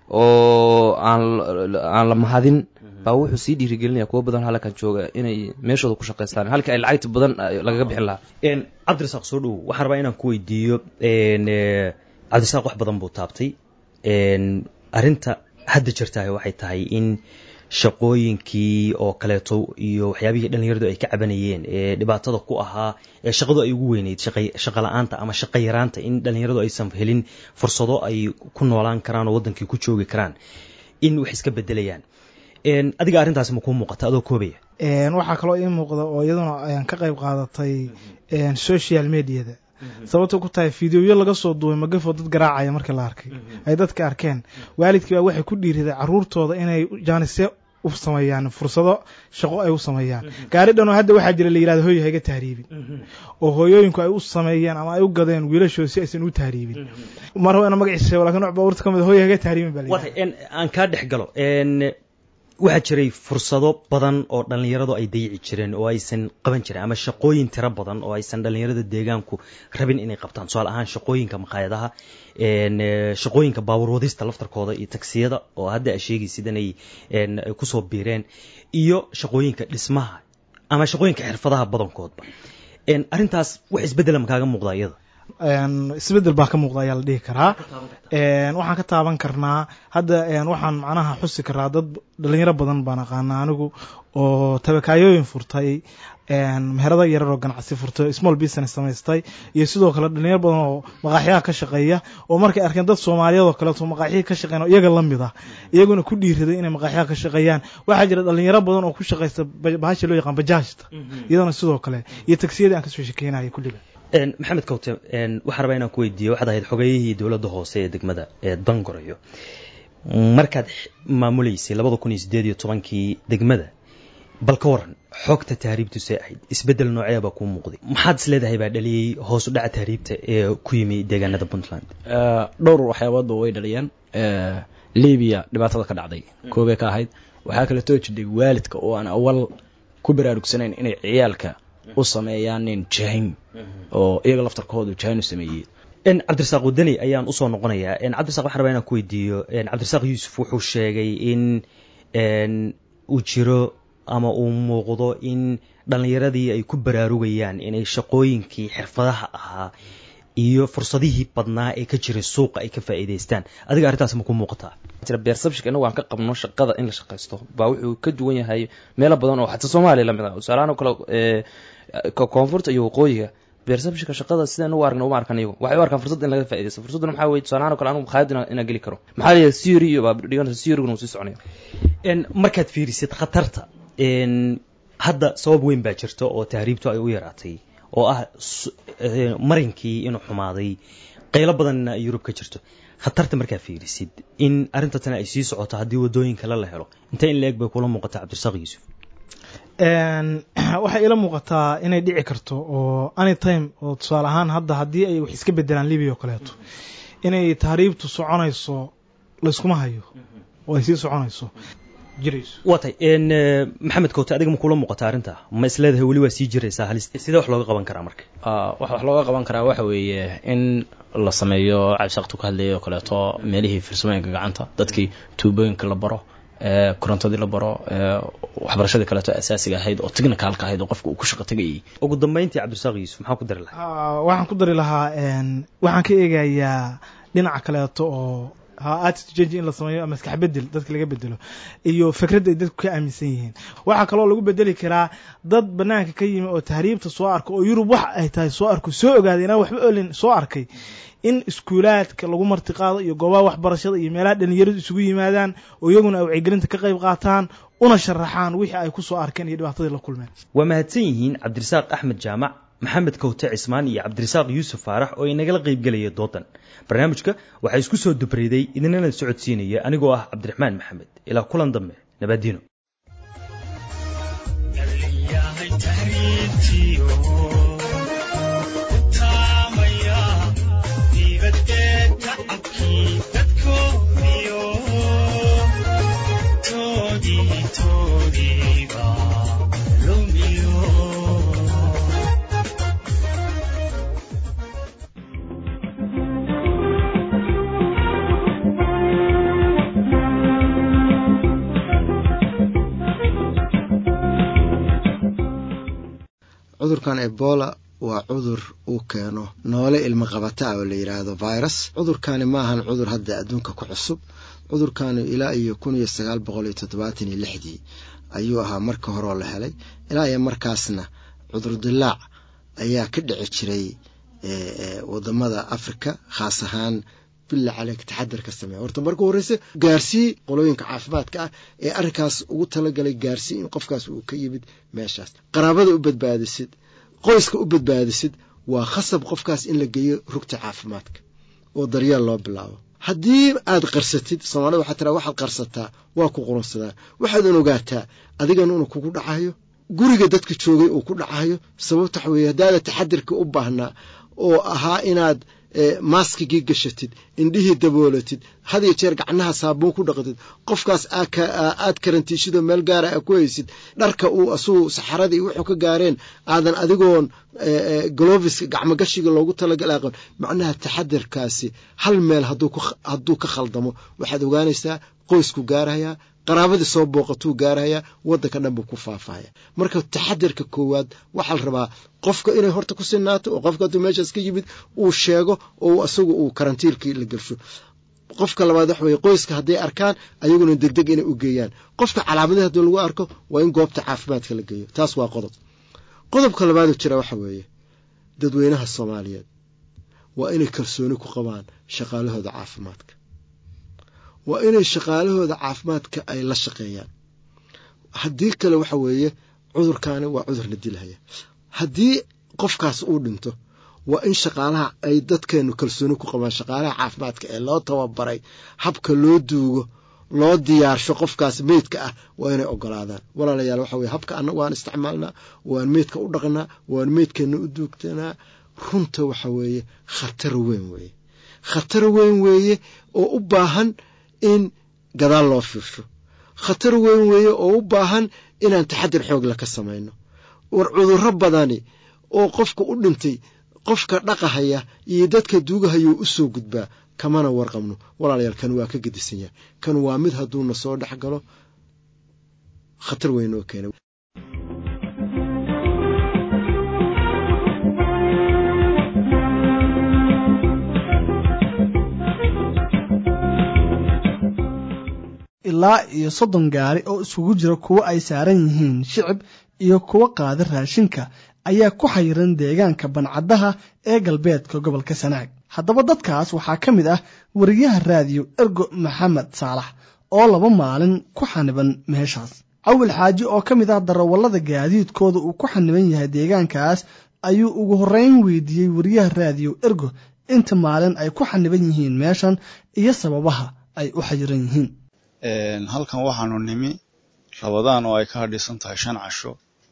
oo aan aan la mahadin baa wuxuu sii dhiirigelinaya kuwo badan halkan jooga inay meeshooda ku shaqaystaan halkii ay lacagta badan lagaga bixin lahaa cabdirasaaq soo dhow waxaan rabaa inaan ku weydiiyo cabdirasaaq wax badan buu taabtay arrinta hadda jirtaah waxay tahay in shaqooyinkii oo kaleeto iyo waxyaabihii dhallinyaradu ay ka cabanayeen ee dhibaatada ku ahaa ee shaqadu ay ugu weyneyd shaqa la-aanta ama shaqa yaraanta in dhallinyaradu aysan helin fursado ay ku noolaan karaan oo waddankii ku joogi karaan in wax iska bedelayaan adiga arrintaasi ma kuu muuqata adoo koobaya waxaa kaloo ii muuqda oo iyaduna ayaan ka qayb qaadatay social mediada sababto ku tahay fideoyo laga soo duubay magafoo dad garaacaya markii la arkay ay dadka arkeen waalidkii baa waxay ku dhiiriday caruurtooda inay jaanisye u sameeyaan fursado shaqo ay u sameeyaan gaari dhan oo hadda waxaa jira la yirahdo hooyo hayga tahriibin oo hooyooyinku ay u sameeyeen ama ay u gadeen wiilashooda si aysan u tahriibin mar haba magaciisa lakin nooc baabuurta ka mid hooyo hayga tahriibin baa la aan kaa dhex galo waxaa jiray fursado badan oo dhallinyaradu ay dayici jireen oo aysan qaban jirin ama shaqooyin tiro badan oo aysan dhallinyarada deegaanku rabin inay qabtaan tusaale ahaan shaqooyinka maqaayadaha shaqooyinka baabuur wadista laftarkooda iyo tagsiyada oo hadda a sheegaysid inay kusoo biireen iyo shaqooyinka dhismaha ama shaqooyinka xirfadaha badankoodba arrintaas wax isbeddela ma kaaga muuqda iyada isbedel baa ka muuqda ayaa la dhihi karaa waxaan ka taaban karnaa hadda waxaan macnaha xusi karaa dad dhalinyaro badan baan aqaana anigu oo tabakaayooyin furtay meherada yarar oo ganacsi furtay small business samaystay iyo sidoo kale dhalinyaro badan oo maqaaxyaha ka shaqeeya oo markay arkeen dad soomaaliyeed oo kaleeto maqaaxyihii ka shaqeyn oo iyaga lamid ah iyaguna ku dhiiraday inay maqaaxyaha ka shaqeeyaan waxaa jira dhalinyaro badan oo ku shaqaysta bahasha loo yaqaan bajaajta iyadana sidoo kale iyo tagsiyadii aan kasoo shekeynaya kulliba maxamed kawte waxaan rabaa inaan ku weydiiyo waxaad ahayd xogeyihii dowladda hoose ee degmada ee dangorayo markaad maamuleysay labada kun iyo sideed iyo tobankii degmada bal ka waran xogta tahriibtu see ahayd isbeddel noocee baa kuu muuqday maxaad is leedahay baa dhaliyey hoos u dhaca tahriibta ee ku yimi deegaanada puntland dhowr waxyaaboodba way dhaliyeen libiya dhibaatada ka dhacday koobay ka ahayd waxaa kaleetoo jidhay waalidka oo aan awal ku baraarugsanayn inay ciyaalka u sameeyaan nin jahin oo iyaga laftarkoodu jahin u sameeyey cabdirasaaq wadani ayaan usoo noqonayaa cabdirasak waxaan rabaa inaan ku weydiiyo cabdirasaaq yuusuf wuxuu sheegay in uu jiro ama uu muuqdo in dhallinyaradii ay ku baraarugayaan inay shaqooyinkii xirfadaha ahaa iyo fursadihii badnaa ee ka jiray suuqa ay ka faa'iidaystaan adiga arrintaas ma ku muuqataa jira beersabshika innagu aan ka qabno shaqada in la shaqaysto baa wuxuu ka duwan yahay meelo badan oo xataa soomaaliya lamid ah tusaalahaan oo kale koonfurta iyo waqooyiga beersabshika shaqada sidaan u aragna uma arkan iyagu waxay u arkaan fursad in laga faaidaysto fursadduna maxaa weye tusaalahaan o kale anigu makhaayad inaan geli karo maxaa la yidhaha theory iyo baa dhiganta theoryguna uu sii soconaya markaad fiirisid khatarta hadda sabab weyn baa jirta oo tahriibtu ay u yaraatay oo ah marinkii inuu xumaaday qaylo badanna ay yurub ka jirto khatarta markaa fiirisid in arrinta tana ay sii socoto haddii wadooyin kale la helo intee in la-eg bay kula muuqataa cabdirasaaq yuusuf waxay ila muuqataa inay dhici karto oo anytime oo tusaale ahaan hadda haddii ay wax iska bedelaan libiya oo kaleeto inay tahriibtu soconayso layskuma hayo oo ay sii soconayso waa tay maxamed koote adiga ma kula muuqata arrinta ma is leedahay weli waa sii jiraysaa halis sidee wax looga qaban karaa marka wax wax looga qaban karaa waxa weeye in la sameeyo cabsaqtu ka hadlayay oo kaleeto meelihii farsamooyinka gacanta dadkii tuubooyinka la baro korontadii la baro waxbarashadii kaleeto asaasiga ahayd oo technicalka ahayd oo qofka uu ku shaqo tegayay ugu dambeyntii cabdirasaaq yuusuf maxaa ku dari lahaa waxaan ku dari lahaa waxaan ka eegayaa dhinaca kaleeto oo attitude change in la sameeyo maskax bedel dadka laga bedelo iyo fikradda ay dadku ka aaminsan yihiin waxaa kaloo lagu bedeli karaa dad banaanka ka yimi oo tahriibta soo arka oo yurub wax ay tahay soo arko soo ogaaday inaan waxba olin soo arkay in iskuulaadka lagu martiqaado iyo goobaha waxbarashada iyo meelaha dhalinyaradu isugu yimaadaan oo iyaguna ay wacyigelinta ka qayb qaataan una sharaxaan wixii ay ku soo arkeen iyo dhibaatadii la kulmeen waa mahadsan yihiin cabdirasaaq axmed jaamac maxamed kowte cismaan iyo cabdirasaaq yuusuf faarax oo inagala qaybgelaya doodan barnaamijka waxaa isku soo dubreyday idinana socodsiinaya anigoo ah cabdiraxmaan maxamed ilaa kulan dambe nabaadiino cudurkan ebola waa cudur uu keeno noole ilmo qabata ah oo la yidhaahdo virus cudurkani maahan cudur hadda adduunka ku cusub cudurkani ilaa iyo kun iyo sagaal boqol iyo toddobaatan iyo lixdii ayuu ahaa marka horeo la helay ilaa iyo markaasna cudur dilaac ayaa ka dhici jiray wadamada africa khaas ahaan billa caleyk taxadar ka sameeya horta marka horeyse gaarsii qolooyinka caafimaadka ah ee arrinkaas ugu talagalay gaarsii in qofkaas uu ka yimid meeshaas qaraabada u badbaadisid qoyska u badbaadisid waa khasab qofkaas in la geeyo rugta caafimaadka oo daryeel loo bilaabo haddii aad qarsatid soomaalida waxaa tiraa waxaad qarsataa waa ku qurunsadaa waxaadan ogaataa adigana inuu kugu dhacayo guriga dadka joogay uu ku dhacayo sababta waxa weeye haddaada taxadirka u baahnaa oo ahaa inaad maaskigii gashatid indhihii daboolatid had iyo jeer gacnaha saabuun ku dhaqatid qofkaas aad karantiishidoo meel gaara a ku haysid dharka uu asugu saxaradii wuxuu ka gaareen aadan adigoon goloviska gacmogashiga loogu talagal aqon macnaha taxadirkaasi hal meel hadduu ka khaldamo waxaad ogaanaysaa qoysku gaarayaa qaraabadii soo booqatuu gaarayaa waddanka dhan buu ku faafaya marka taxadirka koowaad waxaa la rabaa qofka inay horta ku sinaato oo qofka hadduu meeshaas ka yimid uu sheego oo asagu uu karantiilkii la gelsho qofka labaad waxa weye qoyska hadday arkaan ayaguna degdeg inay u geeyaan qofka calaamadahi haddii lagu arko waa in goobta caafimaadka la geeyo taas waa qodob qodobka labaadu jira waxa weeye dadweynaha soomaaliyeed waa inay kalsooni ku qabaan shaqaalahooda caafimaadka waa inay shaqaalahooda caafimaadka ay la shaqeeyaan haddii kale waxa weeye cudurkaani waa cudur la dilhaya haddii qofkaas uu dhinto waa in shaqaalaha ay dadkeenu kalsooni ku qabaan shaqaalaha caafimaadka ee loo tababaray habka loo duugo loo diyaarsho qofkaas meydka ah waa inay ogolaadaan walaalayaal waxa weye habka annagu waan isticmaalnaa waan meydka u dhaqnaa waan meydkeena u duugtanaa runta waxa weeye khatar weyn weeye khatar weyn weeye oo u baahan in gadaal loo fiirsho khatar weyn weeye oo u baahan inaan taxadir xoogla ka samayno war cudurro badani oo qofka u dhintay qofka dhaqahaya iyo dadka duugahayuu u soo gudbaa kamana warqabno walaalayaal kan waa ka gedisan yahay kan waa mid hadduuna soo dhex galo khatar weyn oo keena ilaa iyo soddon gaari oo isugu jira kuwo ay saaran yihiin shicib iyo kuwo qaada raashinka ayaa ku xayiran deegaanka bancaddaha ee galbeedka gobolka sanaag haddaba dadkaas waxaa ka mid ah wariyaha raadiyo ergo maxamed saalax oo laba maalin ku xaniban meeshaas cawil xaaji oo ka mid ah darawallada gaadiidkooda uu ku xaniban yahay deegaankaas ayuu ugu horreyn weydiiyey wariyaha raadiyo ergo inta maalin ay ku xaniban yihiin meeshan iyo sababaha ay u xayiran yihiin halkan waxaanu nimi rabadaan oo ay ka hadhisan tahay shan casho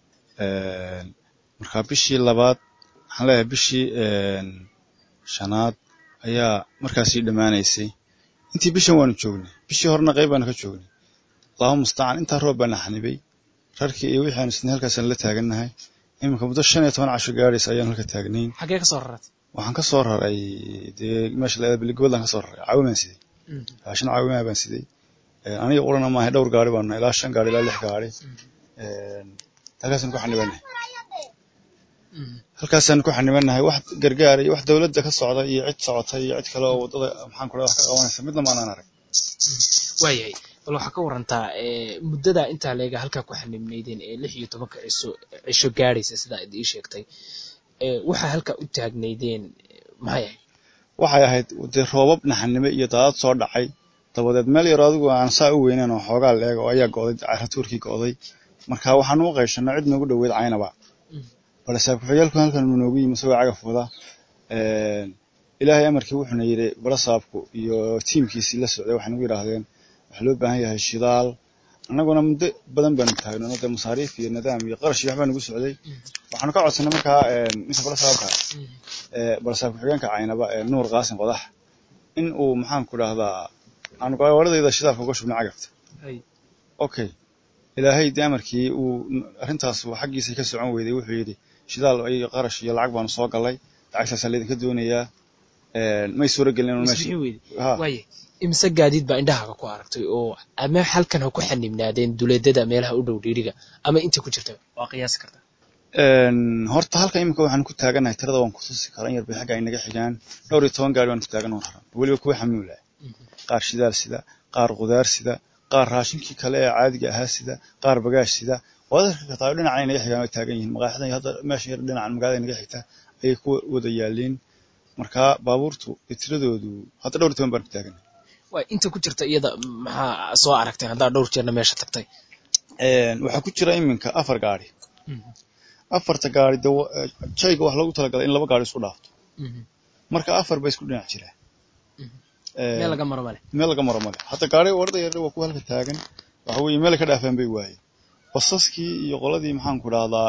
marka bishii labaad waxaan leeyahay bishii shanaad ayaa markaasii dhammaanaysay intii bishan waanu joognay bishii horena qayb baanu ka joognay allahu mustacaan intaa roob baana xanibay rarkii iyo wixii aanu isnay halkaasaan la taagannahay iminka muddo shan iyo toban casho gaadhaysa ayaanu halka taagnayn xaggee ka soo rarat waxaan ka soo raray dee meesha la biligoodlaan ka soo raray caawimaan siday raashin caawimaa baan siday aniga urana maaha dhowr gaari baanu nahay ilaa shan gaari ilaa lix gaari halkaasaan ku xanibanahay halkaasaan ku xanibanahay wax gargaar iyo wax dowladda ka socda iyo cid socota iyo cid kale oo waddada maxaan ku wax ka qabanaysa midna maanaan arag waayahay bal waxaa ka warantaa muddada intaa leega halkaa ku xanibnaydeen ee lix iyo tobanka cisho cisho gaadhaysa sidaa id ii sheegtay waxaa halkaa u taagnaydeen maxay ahayd waxay ahayd dee roobab naxanime iyo daadad soo dhacay dabadeed meel yar adigu aan saa u weynayn oo xoogaa leeg oo ayaa go'day caratuurkii go'day marka waxaan u qayshana cid noogu dhoweyd caynaba balasaab ku-xigaalku halkan uu noogu yimi isagoo cagaf wada ilaahay amarkii wuxuuna yidhi balasaabku iyo tiimkiisii la socday waxay nagu yidhaahdeen waxaa loo baahan yahay shidaal annaguna muddo badan baanu taagno dee masaariif iyo nidaam iyo qarash iyo waxbaa nagu socday waxaanu ka codsanay markaa ninka balasaabka balasaab ku-xigeenka caynaba nuur qaasin qodax in uu maxaan ku dhahdaa aanu gaawaradayda shidaalka uga shubnay cagafta okay ilaahay dee amarkii uu arrintaas xaggiisa ka socon weyday wuxuu yidhi shidaal iyo qarash iyo lacag baanu soo gallay lacagtaasaa laydinka doonayaa may suura gelin waaye imise gaadiid baa indhahaaga ku aragtay oo ama halkan ha ku xanibnaadeen duleedada meelaha u dhow dhiiriga ama inta ku jirta waa qiyaasi kartaa horta halka iminka waxaan ku taaganahay tirada waan kutusi karaa in yar bay xagga ay naga xigaan dhowr iyo toban gaari baan ku taagan raran weliba kuwa xamuula qaar shidaal sida qaar qudaar sida qaar raashinkii kale ee caadiga ahaa sida qaar bagaash sida waad arki kartaa dhinacan ay naga xigaan way taagan yihiin maqaaxidan hadda meesha yar dhinacan magaalada naga xigta ayay ku wada yaaliin marka baabuurtu tiradoodu hadda dhowr iyo toban baan ku taaganay waay inta ku jirta iyada maxaa soo aragtay haddaa dhowr jeerna meesha tagtay waxaa ku jira iminka afar gaari afarta gaari de jayga wax loogu talagalay in laba gaari isku dhaafto marka afar ba isku dhinac jira meel laga maro male meel laga maro male hadda gaari warda yar waa kuwa halka taagan waxa weeye meel ka dhaafaan bay waayeen basaskii iyo qoladii maxaan ku dhahdaa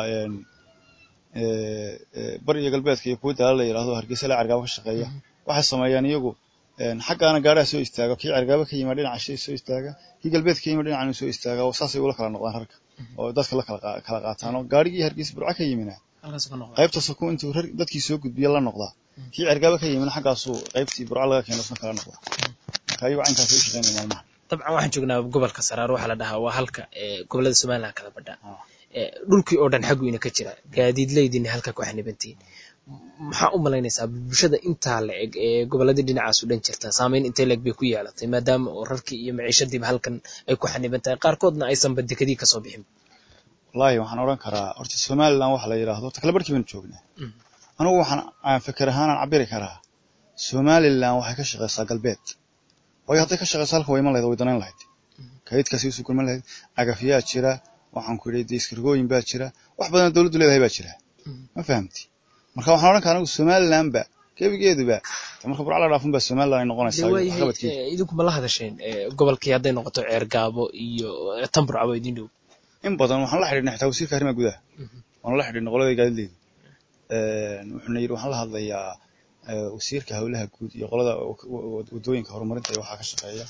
bari iyo galbeedka iyo kuwa daala la yidhahdo hargeysa la cargaabo ka shaqeeya waxay sameeyaan iyagu xaggaana gaaraha soo istaaga kii cargaabo ka yimaa dhinaca shay soo istaaga kii galbeed ka yima dhinacan soo istaaga oo saasay ula kala noqdaan rarka oo dadka la kala qaataan oo gaarigii hargeysa burca ka yimina qaybta saku intuu dadkii soo gudbiya la noqdaa kii cargaabo ka yimina xaggaasuu qaybtii burca laga keeno isna kala noqdaa marka iyagu caynkaas u shaqeynaya maalmaha dabcan waxaan joognaa gobolka saraar waxaa la dhahaa waa halka gobolada somaliland kala badha dhulkii oo dhan xagguina ka jira gaadiidleydina halka ku xanibantiin maxaa u malaynaysaa bulshada intaa la eg ee goboladii dhinacaas u dhan jirta saameyn intee leeg bay ku yeelatay maadaama oo rarkii iyo maciishadiiba halkan ay ku xaniban tahay qaarkoodna aysanba dekadii kasoo bixin wallaahi waxaan odhan karaa horta somaliland waxa la yidhaahdo takle barkii baynu joognaa anugu waxaan aan fikir ahaanaan cabiri karaa somaliland waxay ka shaqeysaa galbeed waayo hadday ka shaqeyso halka way iman lahayd way danayn lahayd kaydkaasi usuu kulman lahayd cagafyaa jira waxaan ku yidhi diiskargooyin baa jira wax badan dowladdu leedahay baa jira ma fahamti marka waxaan odhan karaa anigu somalilandba gebigeeduba marka burca la dhaafun baa somaliland ay noqonaysaa qabadkeeda idinku ma la hadasheen gobolkii hadday noqoto ceergaabo iyo tamburcabo idin dhow in badan waxaan la xidhiidhnay xitaa wasiirka arrimaha gudaha waan la xidhiidhnay qolada gaadiidleyda wuxuuna yidhi waxaan la hadlayaa wasiirka howlaha guud iyo qolada wadooyinka horumarinta iyo waxaa ka shaqeeya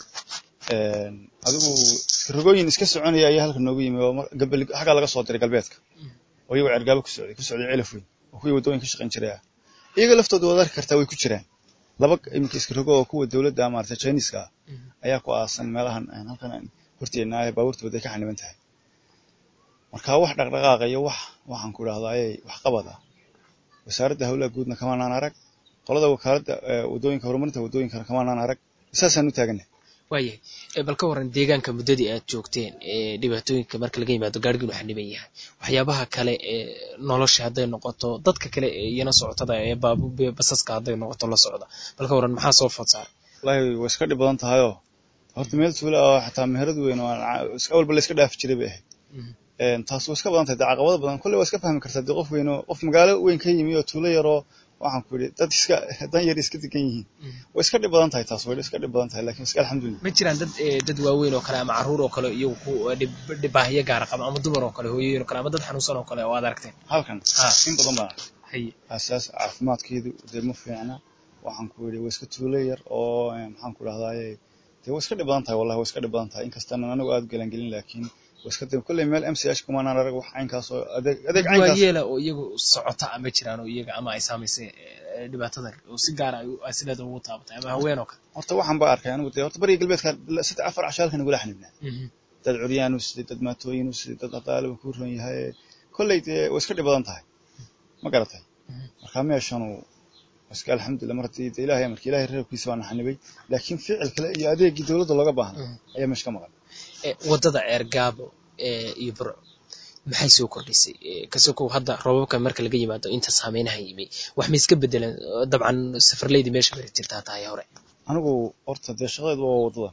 adigu rogooyin iska soconaya ayaa halka noogu yimi oo xaggaa laga soo diray galbeedka oo iyagoo cergaabo ku socday ku socday celaf weyn oo kuwii waddooyin ka shaqayn jiray ah iyaga laftooda waad arki kartaa way ku jiraan laba iminka iska rogo oo kuwa dowladda maarata chiniiska ah ayaa ku aasan meelahan halkan horteena ah baabuurta wadday ka xaniban tahay marka wax dhaqdhaqaaqa iyo wax waxaan ku idhahdaa ayay wax qabada wasaaradda howlaha guudna kamaanaan arag qolada wakaaladda waddooyinka horumarinta waddooyinkana kamaanaan arag saasaan u taaganay waayahay bal ka waran deegaanka muddadii aad joogteen ee dhibaatooyinka marka laga yimaado gaariginu xaniban yahay waxyaabaha kale ee nolosha hadday noqoto dadka kale ee iyana socotada ee basaska hadday noqoto la socda bal ka waran maxaa soo food saaray wallaahi way iska dhib badan tahayoo horta meel tuula oo xataa meherad weyn oo awalba la iska dhaafi jiray bay ahayd taas way iska badan tahay dee caqabado badan kolley waa iska fahmi kartaa dee qof weyn oo qof magaalo weyn ka yimi oo tuulo yaroo waxaan ku yidhi dad iska dan yar iska degan yihiin way iska dhib badan tahay taas way iska dhib badan tahay laakiin iska alxamdulillah ma jiraan dad dad waaweyn oo kale ama caruur oo kale iyagu ku dhibaahiyo gaara qaba ama dumar oo kale hooyooyin oo kale ama dad xanuunsan oo kale oo aad aragteen halkan in badan baan arkay asaas caafimaadkeedu dee ma fiicna waxaan ku yidhi way iska tuulo yar oo maxaan ku dhahdaye dee way iska dhib badan tahay wallahi way iska dhib badan tahay inkastana anigu aad galangelin laakiin iska kolley meel m c h kumanaan arag wax caynkaas oo adeeg adeeg caynkaas waayeela oo iyagu socota ama jiraan oo iyaga ama ay saamaysay dhibaatada oo si gaara ay sideeda ugu taabatay ama haween oo kale horta waxaan baa arkay anigu dee horta bariga galbeedka saddex afar casho halkan igula xanibnaa dad curyaan u siday dad maatooyin u siday dad aqaaliba ku ron yahay kolley dee way iska dhib badan tahay ma garatay marka meeshanu iska alxamdulillah mar haddii dee ilaahay amarka ilaahay reerkiisa waana xanibay laakiin ficil kale iyo adeegii dowladda looga baahnaa ayaa meesha ka maqan waddada ceergaabo iyo burco maxay soo kordhisay kasokow hadda roobabka marka laga yimaado inta saameynaha yimi wax ma iska bedeleen dabcan safarleydi meesha mari jirtaa tahay hore anigu horta dee shaqadeedu waa wadadan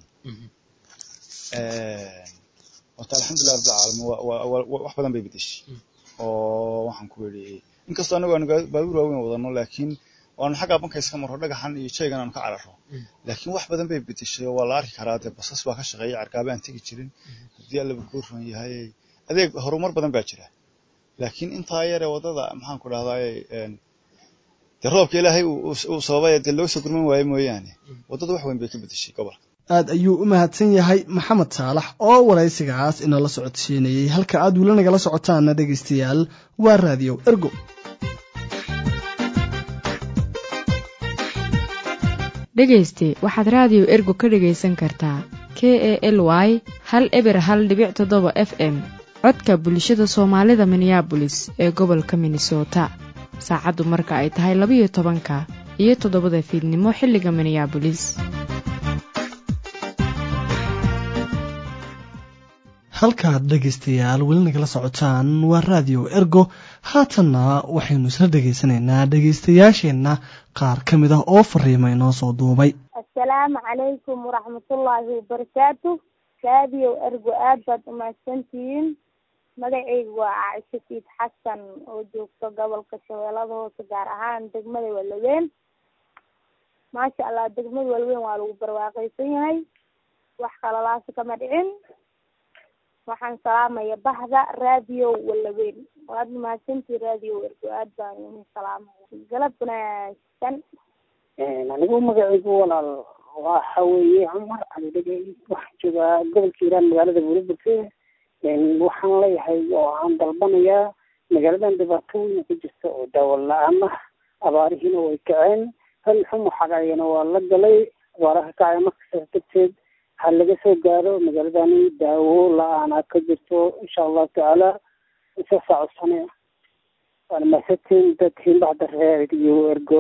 horta alxamdulilah rabbil caalamiin wax badan bay bedeshay oo waxaan ku yidhi inkastoo anagu aanu baabuur waaweyn wadano laakiin waanu xaggaa banka iska marro dhagaxan iyo jaygan aanu ka cararo laakiin wax badan bay bedeshay oo waa la arki karaa dee basas baa ka shaqeeya cargaabe aan tegi jirin haddii allaba kuu ron yahay adeeg horumar badan baa jira laakiin intaa yare waddada maxaan ku dhahdaay dee roobka ilaahay uu sababay dee loo soo gurman waayo mooyaane waddada wax weyn bay ka bedeshay gobolka aad ayuu u mahadsan yahay maxamed saalax oo waraysigaas inala socodsiinayey halka aad weli nagala socotaana dhegaystayaal waa raadiyo ergo dhegayste waxaad raadiyo ergo ka dhegaysan kartaa k e l y hal eber hal dhibic toddoba f m codka bulshada soomaalida minneabolis ee gobolka minnesota saacaddu marka ay tahay labayo tobanka iyo toddobada fiidnimo xilliga minneabolis halkaad dhegaystayaal weli nagala socotaan waa raadiyo ergo haatanna waxaynu isla dhegaysanaynaa dhegaystayaasheenna qaar ka mid ah oo fariima inoo soo duubay assalaamu calaykum waraxmatullaahi wabarakaatu raadiyo ergo aad baad umahadsantihiin magacaygu waa caaisha siid xasan oo joogto gobolka shabeellada hoose gaar ahaan degmada walaweyn maasha allah degmada walaweyn waa lagu barwaaqaysan yahay wax kalalaasi kama dhicin waxaan salaamaya bahda raadiyo walaweyn waad mahadsantii raadiyo ergo aad baan idin salaamaya galab wanaagsan anigu magacaygu walaal waxa weeye cumar cali dhegey waxaan joogaa gobolka hiiraan magaalada buurburke waxaan leeyahay oo aan dalbanayaa magaaladan dhibaato weyn ku jirta oo daawo la-aan ah abaarihiina way kaceen hal xumo xagayana waa la galay abaaraha kacaya markasaas darteed ha laga soo gaaro magaaladani daawo la-aana ka jirto insha allahu tacaala saasaa codsane waana mahadsantiin dadkiin baxda reer iyo ergo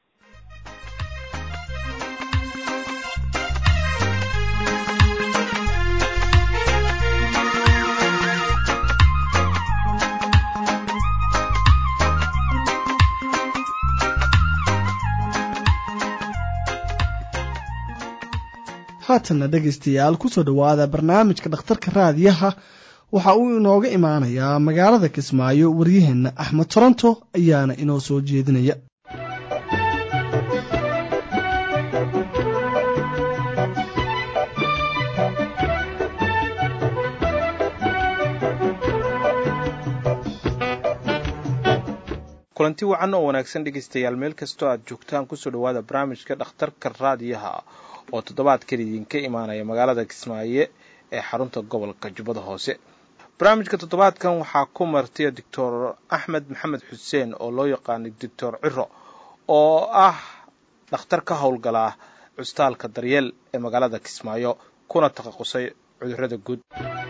haatanna dhegaystayaal kusoo dhowaada barnaamijka dhakhtarka raadiyaha waxa uu inooga imaanayaa magaalada kismaayo waryaheenna axmed toronto ayaana inoo soo jeedinaya kulanti wacan oo wanaagsan dhegaystayaal meel kastoo aad joogtaan kusoo dhowaada barnaamijka dhakhtarka raadiyaha oo toddobaadkan idinka imaanaya magaalada kismaayo ee xarunta gobolka jubbada hoose barnaamijka toddobaadkan waxaa ku martay doctor axmed maxamed xuseen oo loo yaqaanay doctor ciro oo ah dhakhtar ka howlgala custaalka daryeel ee magaalada kismaayo kuna takhasusay cudurrada guud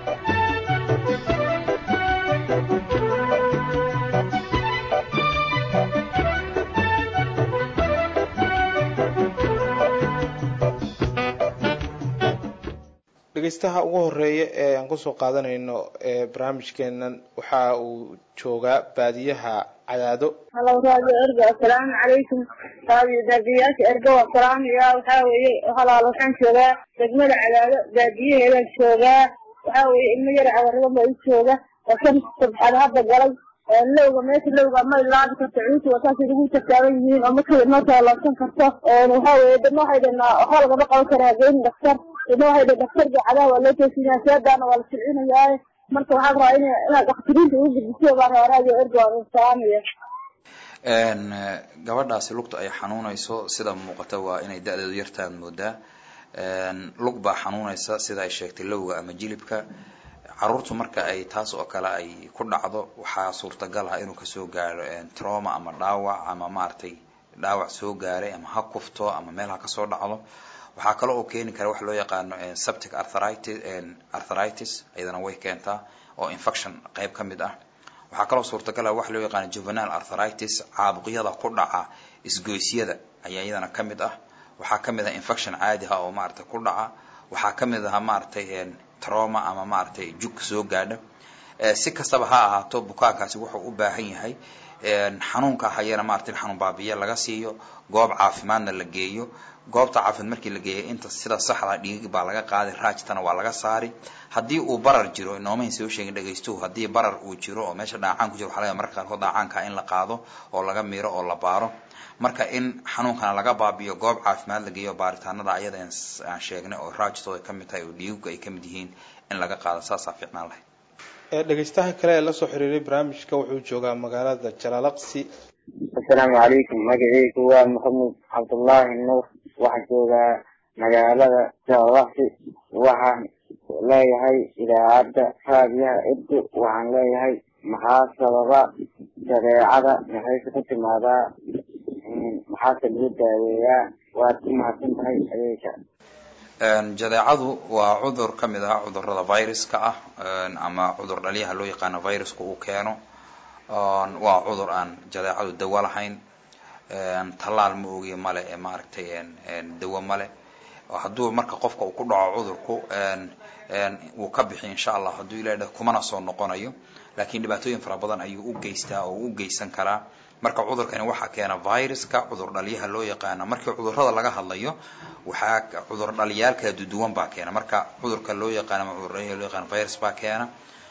dhegeystaha ugu horeeya ee aan kusoo qaadanayno ee barnaamijkeenan waxa uu joogaa baadiyaha cadaado halo raadio ergo assalaamu calaykum raadio daadiyaasha ergo waa salaamaya waxaa weeye halaal waxaan joogaa degmada cadaado baadiyaheedaan joogaa waxaa weeye ilmo yar cawarada baa i jooga oo shan sabxad hadda galay lowga meesha lowga ma ilaabi karto cuuti wasaasay lagu taktaaban yihiin oo markay noo taaloobsan karto waxaa weeye dadna waxay dhanaa waxaa lagama qaban karaa geeni dhaktar dadna waxay dhan dhaktarka cadaha waa loo toosinaya seedaana waa la silcinaya marka waxaa rabaa in inaad dhaktiriinta ugu gudbiso baa rabaa raadio ergo aan salaamaya gabadhaasi lugta ay xanuunayso sida muuqata waa inay da-deedu yartaan moodaa lug baa xanuunaysa sida ay sheegtay lowga ama jilibka caruurtu marka ay taas oo kale ay ku dhacdo waxaa suurtagal ah inuu kasoo gaaro troma ama dhaawac ama maaragtay dhaawac soo gaaray ama ha kufto ama meel ha kasoo dhacdo waxaa kale oo keeni kara wax loo yaqaano septic arthritis arthritis iyadana way keentaa oo infection qayb ka mid ah waxaa kaloo suurtagal ah wax loo yaqaano juvenile arthritis caabuqyada ku dhaca isgoysyada ayaa iyadana ka mid ah waxaa ka mid ah infection caadi ah oo maaragtay ku dhaca waxaa ka mid ah maaragtay trauma ama maaragtay jug soo gaadha si kastaba ha ahaato bukaankaasi wuxuu u baahan yahay xanuunka hayana maaragtay in xanuun baabiye laga siiyo goob caafimaadna la geeyo goobta caafimaad markii la geeyo inta sida saxda dhiig baa laga qaaday raajtana waa laga saari haddii uu barar jiro noomahin soo sheegin dhagaystuhu haddii barar uu jiro oo meesha dhaacaan ku jiro waxaa laga marka qaarkood dhaacaanka in la qaado oo laga miiro oo la baaro marka in xanuunkana laga baabiyo goob caafimaad la geeyo baaritaanada ayada aan sheegnay oo raajtooda ka mid tahay oo dhiiguga ay ka mid yihiin in laga qaado saasaa fiicnaan lahayd dhegaystaha kale ee lasoo xiriiray barnaamijka wuxuu joogaa magaalada jalaalaqsi asalaamu calaykum magaceygu waa maxamed cabdullaahi nuur waxaan joogaa magaalada jalaalaqsi waxaan leeyahay idaacadda raadiyaha ergo waxaan leeyahay maxaa sababa dabeecada maxayse ku timaadaa maxaase lagu daaweeyaa waad ku mahadsan tahay adeega jadeecadu waa cudur ka mid ah cudurada viruska ah ama cudur dhalyaha loo yaqaano viruska uu keeno waa cudur aan jadeecadu dawo lahayn tallaal ma ogiyo male ee maaragtay dawo male hadduu marka qofka uu ku dhaco cudurku wuu ka bixi insha allah hadduu ilaah kumana soo noqonayo laakiin dhibaatooyin fara badan ayuu u geystaa oo u geysan karaa marka cudurkani waxaa keena viruska cudur dhalyaha loo yaqaano markii cudurada laga hadlayo waxaa cudur dhalyaal kala duduwan baa keena marka cudurka loo yaqaano ama cudur dhalyaha loo yaqaano virus baa keena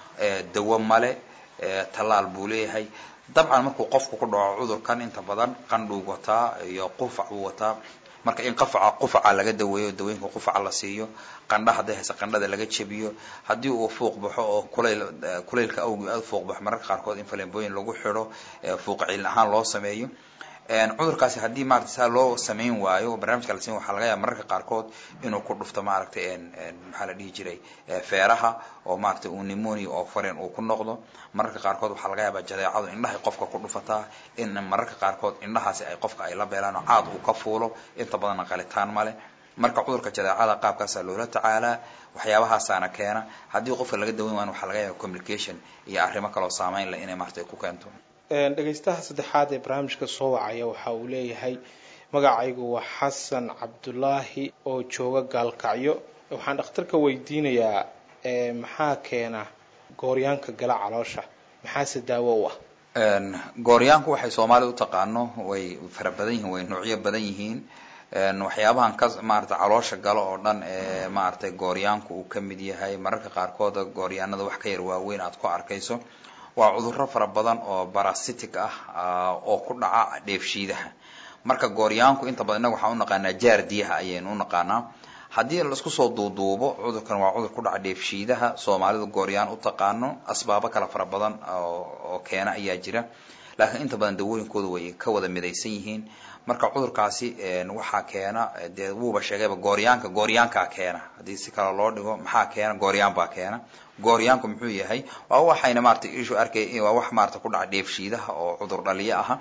dawo male tallaal buu leeyahay dabcan markuu qofku ku dhaco cudurkan inta badan qandhuu wataa iyo qufac buu wataa marka in qafaca qufaca laga daweeyo dawooyinka qufaca la siiyo qandha hadday hayse qandhada laga jebiyo haddii uu fuuq baxo oo kulayl kulaylka awgi aada fuuq baxo mararka qaarkood in falembooyin lagu xidho fuuq cilin ahaan loo sameeyo cudurkaasi haddii maarata saa loo samayn waayo barnaamijka la siin waxaa laga yaaba mararka qaarkood inuu ku dhufto maaragtay maxaa la dhihi jiray feeraha oo maaragtay uu pneumonia oo foreign uu ku noqdo mararka qaarkood waxaa laga yaabaa jadeecadu indhahay qofka ku dhufataa in mararka qaarkood indhahaasi ay qofka ay la beelaan oo caad uu ka fuulo inta badanna qalitaan male marka cudurka jadeecada qaabkaasaa loola tacaalaa waxyaabahaasana keena haddii qofka laga daweyn waayo waxaa laga yaaba communication iyo arrimo kaloo saameyn leh inay maaragtay ku keento dhegaystaha saddexaad ee barnaamijka soo wacaya waxa uu leeyahay magacaygu waa xasan cabdulaahi oo jooga gaalkacyo waxaan dhakhtarka weydiinayaa maxaa keena gooryaanka gala caloosha maxaase daawo u ah gooryaanku waxay soomaalida u taqaano way fara badan yihiin way noocyo badan yihiin waxyaabahan ka maarata caloosha galo oo dhan ee maaragtay gooryaanku uu ka mid yahay mararka qaarkood gooryaanada wax ka yar waaweyn aad ku arkayso waa cudurro fara badan oo barasitic ah oo ku dhaca dheefshiidaha marka gooryaanku inta badan innaga waxaan u naqaanaa jaardiyaha ayaynu u naqaanaa haddii laisku soo duuduubo cudurkan waa cudur ku dhaca dheefshiidaha soomaalidu gooryaan u taqaano asbaabo kale fara badan oo keena ayaa jira laakiin inta badan dawooyinkooda way ka wada midaysan yihiin marka cudurkaasi waxaa keena dee wuuba sheegayba gooryaanka gooryaankaa keena haddii si kale loo dhigo maxaa keena gooryaan baa keena gooryaanku muxuu yahay waa waxayna maarata ishu arkay waa wax maarata ku dhaca dheefshiidaha oo cudur dhaliyo aha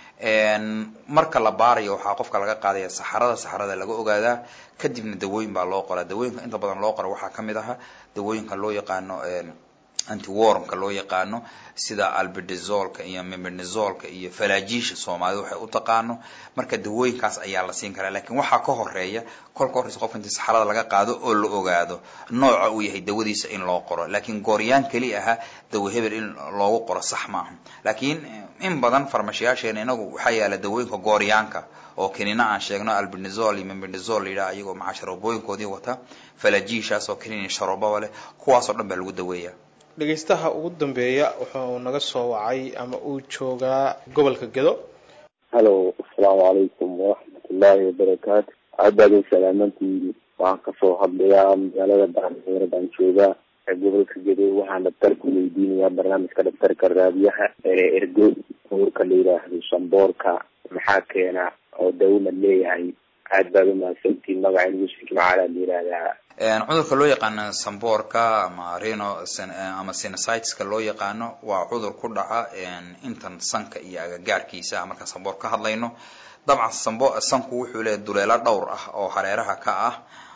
marka la baarayo waxaa qofka laga qaadaya saxarada saxarada laga ogaadaa kadibna dawooyin baa loo qoraa dawooyinka inta badan loo qora waxaa kamid aha dawooyinka loo yaqaano antiwormka loo yaqaano sida albedazolka iyo mebenazolka iyo falajiisha soomaalida waxay u taqaano marka dawooyinkaas ayaa la siin karaa lakiin waxaa ka horeeya kolka horeysa qofka intii saxarada laga qaado oo la ogaado nooca uu yahay dawadiisa in loo qoro laakiin gooryaan keli aha dawo hebel in loogu qoro sax maaha laakiin in badan farmashiyaasheena inagu waxaa yaala dawooyinka gooryaanka oo kenina aan sheegno albendazol iyo mebenazol la yidhaha iyagoo maca sharoobooyinkoodii wata falajiishaas oo kenina sharoobaba leh kuwaasoo dhan baa lagu daweeya dhegaystaha ugu dambeeya wuxuu naga soo wacay ama uu joogaa gobolka gedo halo asalaamu calaykum waraxmatullaahi wabarakaatu aad baad u salaamantihiin waxaan kasoo hadlayaa magaalada baanheera baan joogaa ee gobolka gedo waxaan dhaktarku weydiinayaa barnaamijka dhaktarka raadiyaha ee ergo cudurka la yidhaahdo samboorka maxaa keena oo dawma leeyahay aad baad umahadsantiin magaca musik macaala la yihahdaa cudurka loo yaqaano samboorka ama reno ama sinusideska loo yaqaano waa cudur ku dhaca intan sanka iyo agagaarkiisa markaan samboor ka hadlayno dabcan sambo sanku wuxuu leeyahy duleelo dhowr ah oo hareeraha ka ah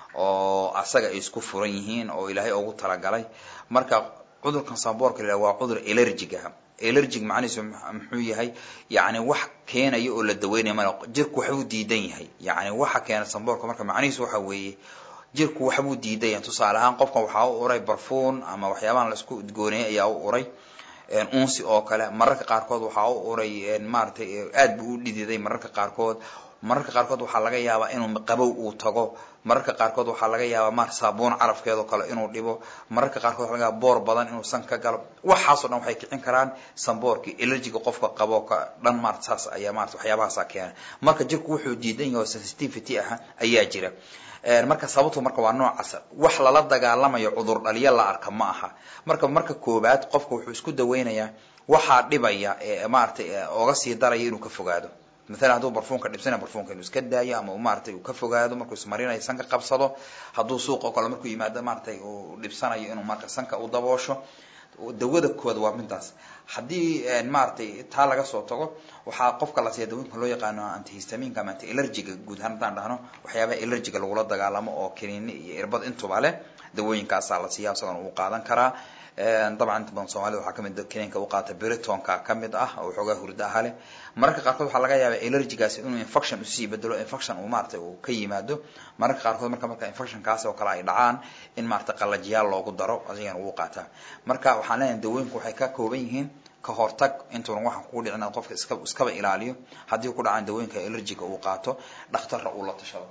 oo asaga ay isku furan yihiin oo ilaahay ugu talagalay marka cudurkan samboorka la waa cudur elergig ah elergig macnihiisu muxuu yahay yacni wax keenaya oo la daweynaya male jirku waxbuu diidan yahay yacni waxa keena samboorka marka macnihiisu waxa weeye jirku waxbuu diidan yahay tusaale ahaan qofkan waxaa u uray barfuun ama waxyaabahan la isku udgoonayay ayaa u uray unsi oo kale mararka qaarkood waxaa u uray maaragtay aad buu u dhididay mararka qaarkood mararka qaarkood waxaa laga yaabaa inuu qabow uu tago mararka qaarkood waxaa laga yaabaa maar saabuun carafkeedoo kale inuu dhibo mararka qaarkood waxa laga yaaba boor badan inuu san ka galo waxaasoo dhan waxay kicin karaan samboorkii elergiga qofka qabo ka dhan maarata saas ayaa maarata waxyaabahaasa keena marka jirku wuxuu diidan yahay oo sensitivity ah ayaa jira marka sababtu marka waa noocaas wax lala dagaalamayo cudur dhaliya la arka ma aha marka marka koobaad qofka wuxuu isku daweynayaa waxaa dhibaya ee maaragtay oga sii daraya inuu ka fogaado maalan hadduu barfuunka dhibsanaya barfuunka inuu iska daayo ama maaragtay uu ka fogaado markuu ismarinayo sanka qabsado hadduu suuqa o kale markuu yimaado maaragtay uu dhibsanayo inuu marka sanka u daboosho dawada kooda waa midaas haddii maaragtay taa laga soo tago waxaa qofka la siiya dawooyinka loo yaqaano antihistaminka ama anti elergiga guud ahaan haddaan dhahno waxyaabaha elergiga lagula dagaalamo oo kiniini iyo irbad intuba leh dawooyinkaasaa la siiya isagona uu qaadan karaa dabcan inta badan soomaalida waxaa kamid kiniinka u qaata britonka kamid ah oo xoogaa hurda aha leh mararka qaarkood waxaa laga yaabaa elergigaasi inuu infection usii bedelo infection uu maaragtay uu ka yimaado mararka qaarkood marka marka infectionkaasi oo kale ay dhacaan in maaragtay qalajiyaal loogu daro asigana wuu qaataa marka waxaan leenahay dawooyinku waxay ka kooban yihiin ka hortag intuuna waxaan kugu dhicin inaad qofka iska iskaba ilaaliyo haddii ku dhacaan dawooyinka elergiga uu qaato dhakhtarra uu la tashado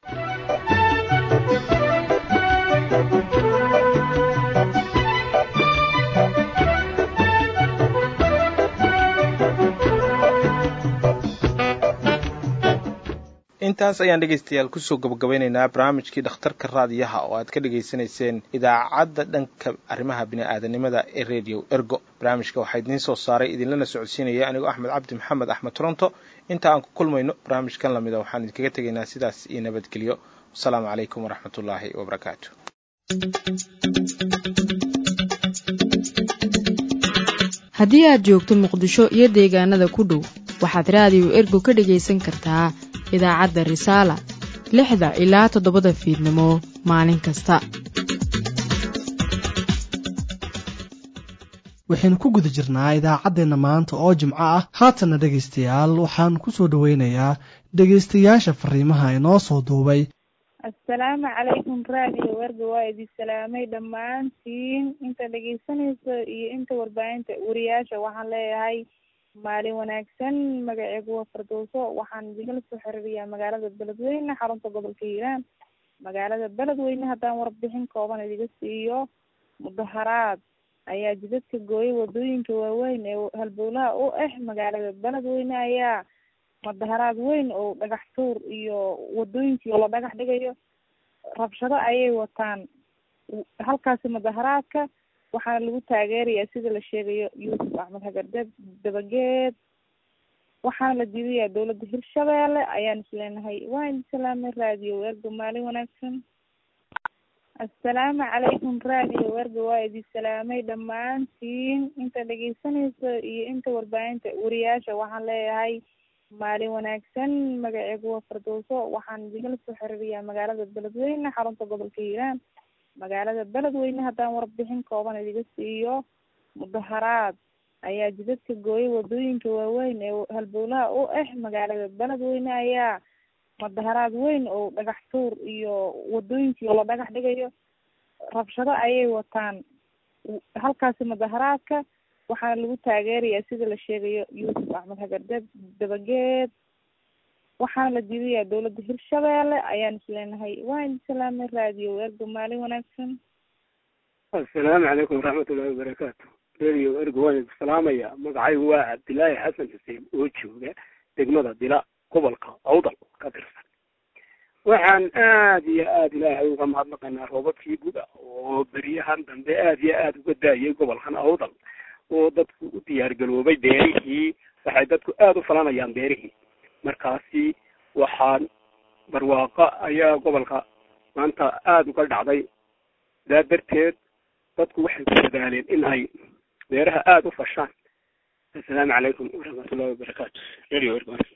intaas ayaan dhegaystayaal kusoo gabagabeynaynaa barnaamijkii dhakhtarka raadiyaha oo aad ka dhagaysanayseen idaacadda dhanka arrimaha bini'aadanimada ee radio ergo barnaamijka waxaa idiin soo saaray idinlana socodsiinaya anigoo axmed cabdi maxamed axmed toronto inta aan ku kulmayno barnaamijkan lamida waxaan idinkaga tegaynaa sidaas iyo nabadgelyo wasalaamu calaykum waraxmat ullaahi wabarakaatu haddii aad joogto muqdisho iyo deegaanada ku dhow waxaad raadiyo ergo ka dhegaysan kartaa idaacadda risaala lixda ilaa toddobada fiidnimo maalin kasta waxaynu ku guda jirnaa idaacaddeenna maanta oo jimco ah haatanna dhegaystayaal waxaan ku soo dhoweynayaa dhegaystayaasha fariimaha inoo soo duubay assalaamu calaykum raadiyo werga waa idin salaamay dhammaantiin inta dhegaysanayso iyo inta warbaahinta wariyaasha waxaan leeyahay maalin wanaagsan magaceygu waa fardowso waxaan idinala soo xiriiriyaa magaalada beledweyne xarunta gobolka hiiraan magaalada beledweyne haddaan warbixin kooban idiga siiyo mudaharaad ayaa jidadka gooyay wadooyinka waaweyn ee halbowlaha u ah magaalada beledweyne ayaa mudaharaad weyn oo dhagax tuur iyo wadooyinkii la dhagax dhigayo rabshado ayay wataan halkaasi mudaharaadka waxaana lagu taageerayaa sida la sheegayo yuusuf axmed hagardeb dabageed waxaana la diidayaa dowladda hirshabeelle ayaan isleenahay waa idin salaamay raadiyo werga maalin wanaagsan assalaamu calaykum raadiyo werga waa idin salaamay dhammaantiin inta dhegaysanayso iyo inta warbaahinta wariyaasha waxaan leeyahay maalin wanaagsan magaceygu waa fardowso waxaan idinala soo xiriiriyaa magaalada beledweyne xarunta gobolka hiiraan magaalada beledweyne haddaan warbixin kooban idiga siiyo mudaharaad ayaa jidadka gooyay wadooyinka waaweyn ee halbowlaha u ah magaalada beledweyne ayaa mudaharaad weyn oo dhagax tuur iyo wadooyinkii la dhagax dhigayo rabshado ayay wataan halkaasi mudaharaadka waxaana lagu taageerayaa sida la sheegayo yuusuf axmed hagardeb dabageed waxaana la diidayaa dowladda hirshabeelle ayaan isleenahay waa idin salaamay raadiyo ergo maalin wanaagsan assalaamu calaykum waraxmatullahi wabarakaatu radio ergo waan idin salaamaya magacaygu waa cabdilaahi xasan xuseen oo jooga degmada dila gobolka awdal ka tirsan waxaan aad iyo aad ilaahay uga mahadnaqaynaa roobabkii guda oo beryahan dambe aad iyo aad uga daayay gobolkan awdal oo dadku u diyaargaroobay beerihii waxay dadku aada u falanayaan beerihii markaasi waxaan barwaaqa ayaa gobolka maanta aada uga dhacday daa darteed dadku waxay ku dadaaleen in ay beeraha aada u fashaan assalaamu calaykum waraxmatullahi wabarakaatu radio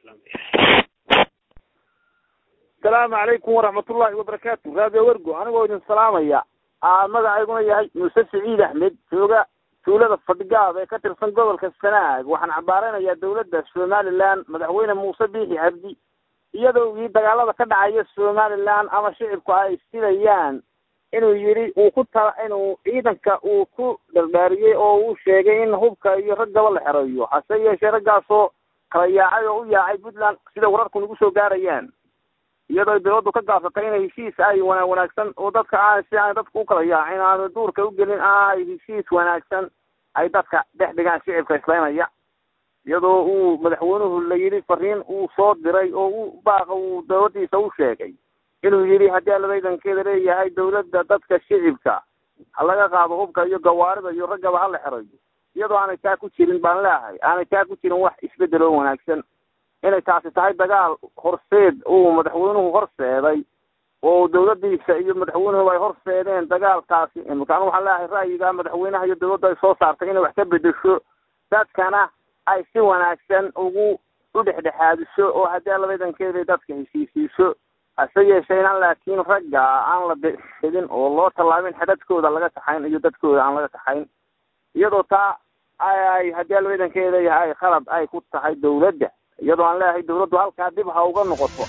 asalaamu calaykum waraxmatullahi wabarakaatu radio wergo anigoo idin salaamaya aa magacayguna yahay muuse siciid axmed jooga tuulada fadhigaab ee ka tirsan gobolka sanaag waxaan cambaaraynayaa dawladda somaliland madaxweyne muuse biixi cabdi iyadoo ii dagaalada ka dhacaya somaliland ama shicibku ay silayaan inuu yidhi uu ku ta inuu ciidanka uu ku dhardhaariyey oo uu sheegay in hubka iyo raggaba la xereeyo hase yeeshee raggaasoo kala yaacay oo u yaacay puntland sida wararku nagu soo gaarayaan iyadoo ay dawladdu ka gaabsatay inay heshiis ay wana wanaagsan oo dadka aan si aan dadka u kala yaacin aanu duurka u gelin ay heshiis wanaagsan ay dadka dhex dhigaan shicibka islaynaya iyadoo uu madaxweynuhu la yidhi fariin uu soo diray oo u baaqa uu dawladdiisa u sheegay inuu yidhi haddii alladaydankeeda leeyahay dawladda dadka shicibka ha laga qaado hubka iyo gawaarida iyo raggaba ha la xerayo iyadoo aanay taa ku jirin baan leehay aanay taa ku jirin wax isbedel oo wanaagsan inay taasi tahay dagaal horseed uu madaxweynuhu horseeday oo dawladdiisa iyo madaxweynuhu ay horseedeen dagaalkaasi imika anu waxaan leeyahay ra'yiga madaxweynaha iyo dawladda ay soo saartay inay wax ka bedesho dadkana ay si wanaagsan ugu u dhexdhexaadiso oo haddii alladaydankeeda dadka heshiisiiso hase yeesheenan laakiin ragga aan la bixidin oo loo tallaabin xadadkooda laga kaxayn iyo dadkooda aan laga kaxayn iyadoo taa ay haddii alladaydankeeda leeyahay khalad ay ku tahay dawladda iyadoo aan leeyahay dawladdu halkaa dib ha uga noqoto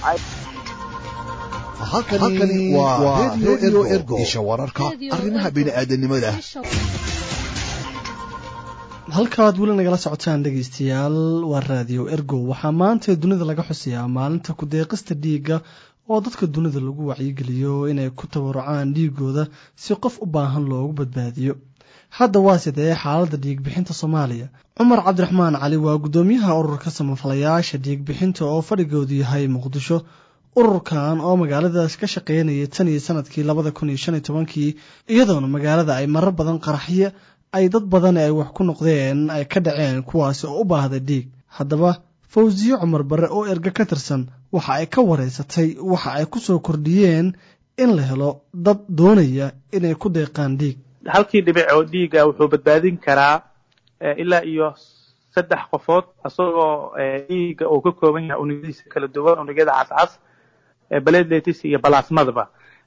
halkani waa radio ergo isha wararka arrimaha bini'aadanimada halkaad weli nagala socotaan dhegaystayaal waa raadiyo ergo waxaa maanta dunida laga xusayaa maalinta ku-deeqista dhiigga oo dadka dunida lagu wacyigeliyo inay ku tabarucaan dhiigooda si qof u baahan loogu badbaadiyo hadda waa sidee xaaladda dhiigbixinta soomaaliya cumar cabdiraxmaan cali waa guddoomiyaha ururka samafalayaasha dhiigbixinta oo fadhigoodu yahay muqdisho ururkan oo magaaladaas ka shaqeynayay tan iyo sanadkii labada kun iyo shan iyo tobankii iyadoona magaalada ay marar badan qaraxyo ay dad badan ay wax ku noqdeen ay ka dhaceen kuwaasi oo u baahda dhiig haddaba fawsiye cumar barre oo erga ka tirsan waxa ay ka wareysatay waxa ay ku soo kordhiyeen in la helo dad doonaya inay ku deeqaan dhiig halkii dhibic oo dhiiga wuxuu badbaadin karaa ilaa iyo saddex qofood isagoo dhiiga uu ka kooban yahay unugyadiisa kala duwan unugyada cascas baledletis iyo balasmadaba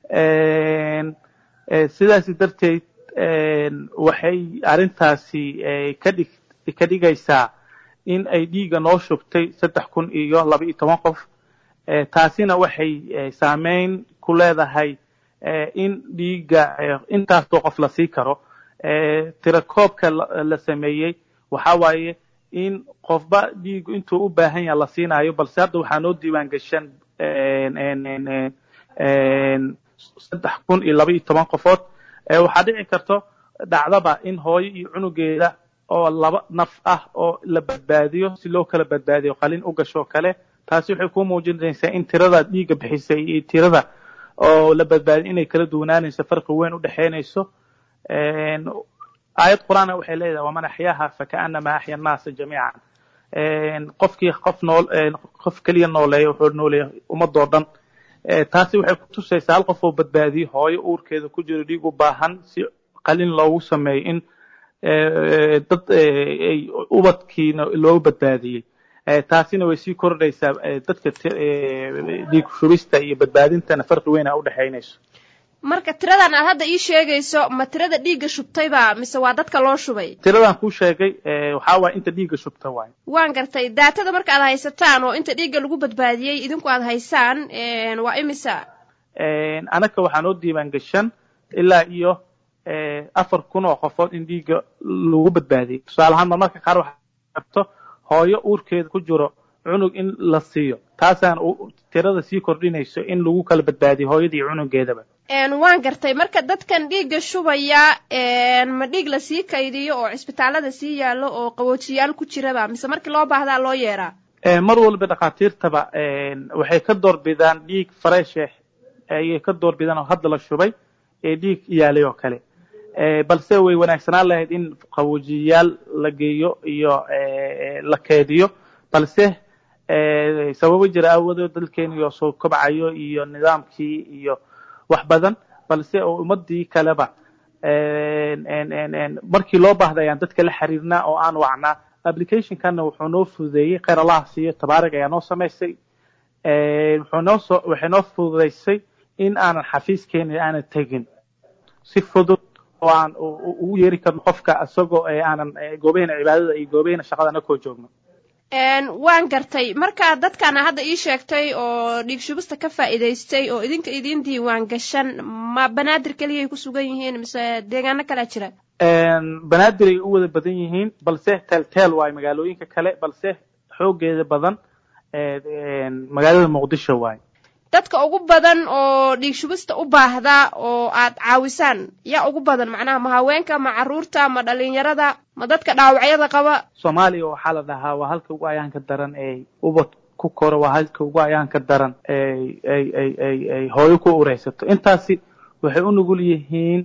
sidaas darteed waxay arrintaasi kadhig ka dhigaysaa in ay dhiiga noo shubtay saddex kun iyo laba iyo toban qof taasina waxay saameyn ku leedahay in dhiiga intaasoo qof la sii karo tirakoobka la sameeyey waxa waaye in qofba dhiigu intuu u baahan yaha la siinayo balse hadda waxaa noo diiwaan gashan saddex kun iyo laba iyo toban qofood waxaa dhici karto dhacdaba in hooyo iyo cunugeeda oo laba naf ah oo la badbaadiyo si loo kala badbaadiyo qalin u gashoo kale taasi waxay ku muujinaysaa in tirada dhiigga bixisay iyo tirada oo la badbaadiyo inay kala duwanaanayso farqi weyn u dhexaynayso aayad qur-aana waxay leedahay waman axyaaha fakaanama axya annaasa jamiican qofkii qof nool qof keliya nooleeya wuxuu nooleeya ummadoo dhan taasi waxay ku tusaysaa hal qof oo badbaadiyo hooyo uurkeeda ku jiro dhiig u baahan si qalin loogu sameeyo in dad ay ubadkiina loogu badbaadiyey taasina way sii kordhaysaa dadka dhiig shubista iyo badbaadintana farqi weyn a u dhexaynayso marka tiradan aad hadda ii sheegayso ma tirada dhiigga shubtayba mise waa dadka loo shubay tiradan kuu sheegay waxaa waaya inta dhiigga shubta waay waan gartay daatada marka aad haysataan oo inta dhiigga lagu badbaadiyey idinku aad haysaan waa imisa anaka waxaa noo diiwaan gashan ilaa iyo afar kun oo qofood in dhiigga lagu badbaadiyey tusaale ahaan marmarka qaar waxaa arto hooyo uurkeeda ku jiro cunug in la siiyo taasaan tirada sii kordhinayso in lagu kala badbaadiyo hooyada iyo cunugeedaba waan gartay marka dadkan dhiigga shubaya ma dhiig lasii kaydiyo oo cisbitaalada sii yaallo oo qaboojiyaal ku jiraba mise markii loo baahdaa loo yeeraa mar walba dhakhaatiirtaba waxay ka doorbidaan dhiig fareeshe ayay ka doorbidaan oo hadda la shubay ee dhiig yaalay oo kale balse way wanaagsanaan lahayd in qaboojiyayaal la geeyo iyo la keediyo balse sababo jira aawadood dalkeeniyo soo kobcayo iyo nidaamkii iyo wax badan balse oo ummadii kaleba markii loo baahday ayaan dadka la xiriirnaa oo aan wacnaa applicationkana wuxuu noo fududeeyey kheyr allaha siiyo tabaarig ayaa noo samaysay wuxuu noo soo waxay noo fududaysay in aanan xafiiskeeni aanan tegin si fudud oo aan ugu yeeri karno qofka isagoo aanan goobahena cibaadada iyo goobahena shaqada nakoo joogno waan gartay marka dadkana hadda ii sheegtay oo dhiig shubista ka faa'iidaystay oo idinka idiin diiwaan gashan ma banaadir keliyay ku sugan yihiin mise deegaano kalea jira banaadir ay u wada badan yihiin balse teelteel waayo magaalooyinka kale balse xoogeeda badan magaalada muqdisho waayo dadka ugu badan oo dhiig shubista u baahda oo aad caawisaan yaa ugu badan macnaha ma haweenka ma caruurta ma dhalinyarada ma dadka dhaawacyada qaba soomaaliya waxaa la dhahaa waa halka ugu ayaanka daran ee ubad ku koro waa halka ugu ayaanka daran ay ay ay ay ay hooyo ku ureysato intaasi waxay u nugul yihiin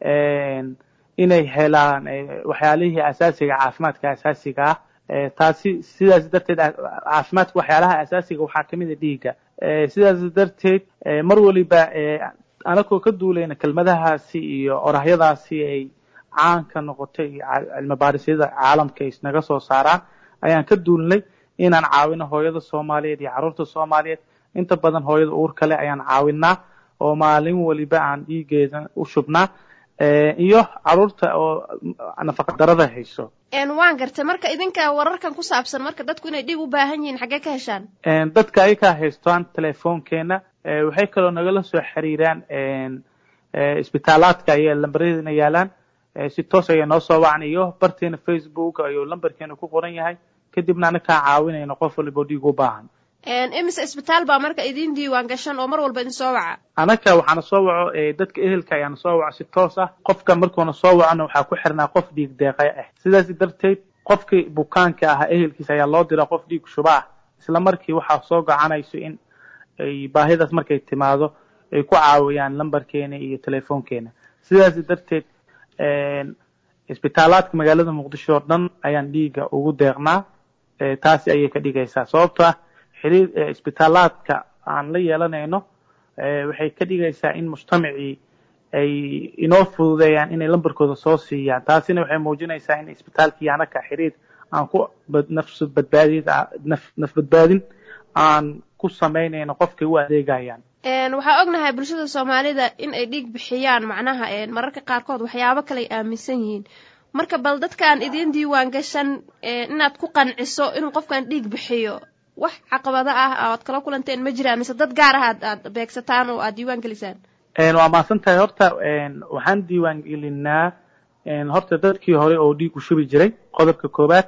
inay helaan waxyaalihii asaasiga caafimaadka asaasiga ah taasi sidaas darteed caafimaadka waxyaalaha asaasiga waxaa kamid a dhiigga sidaas darteed mar waliba anakoo ka duulayna kelmadahaasi iyo orahyadaasi ay caanka noqotay cilmi baarisyada caalamka ay naga soo saaraan ayaan ka duulnay inaan caawino hooyada soomaaliyeed iyo carruurta soomaaliyeed inta badan hooyada uur kale ayaan caawinaa oo maalin waliba aan dhiigeeda u shubnaa iyo carruurta oo nafaqa darada hayso waan gartay marka idinka wararkan ku saabsan marka dadku inay dhiig u baahan yihiin xaggee ka heshaan dadka ayakaa haystaan telefoonkeena waxay kaloo nagala soo xiriiraan isbitaalaadka ayay lambaradina yaalaan si toos ayaa noo soo wacan iyo barteena facebook ayuu lambarkeena ku qoran yahay kadibna anakaa caawinayno qof waliba dhiig u baahan imise isbitaal baa marka idin diiwaan gashan oo mar walba idin soo waca anaka waxaana soo waco dadka ehelka ayaana soo waco si toos ah qofka markuuna soo wacona waxaa ku xirnaa qof dhiig deeqay ah sidaas darteed qofkii bukaanka ahaa ehelkiisa ayaa loo diraa qof dhiig shuba ah isla markii waxaa soo gocanayso in ay baahidaas markay timaado ay ku caawiyaan lambarkeena iyo telefoonkeena sidaas darteed isbitaalaadka magaalada muqdisho oo dhan ayaan dhiiga ugu deeqnaa taasi ayay ka dhigaysaa sababto ah xiriir isbitaalaadka aan la yeelanayno waxay ka dhigaysaa in mujtamacii ay inoo fududeeyaan inay lambarkooda soo siiyaan taasina waxay muujinaysaa in isbitaalkii anaka xiriir aan ku nafs badbaadid naf badbaadin aan ku samaynayno qofkay u adeegayaan waxaa ognahay bulshada soomaalida in ay dhiig bixiyaan macnaha mararka qaarkood waxyaabo kale ay aaminsan yihiin marka bal dadkaan idiin diiwaan gashan inaad ku qanciso inuu qofkan dhiig bixiyo wax caqabado ah oad kala kulanteen ma jiraan mise dad gaar ah aad aad beegsataan oo aad diiwaan gelisaan waa mahadsan tahay horta waxaan diiwaan gelinaa horta dadkii hore oo dhiig u shubi jiray qodobka koowaad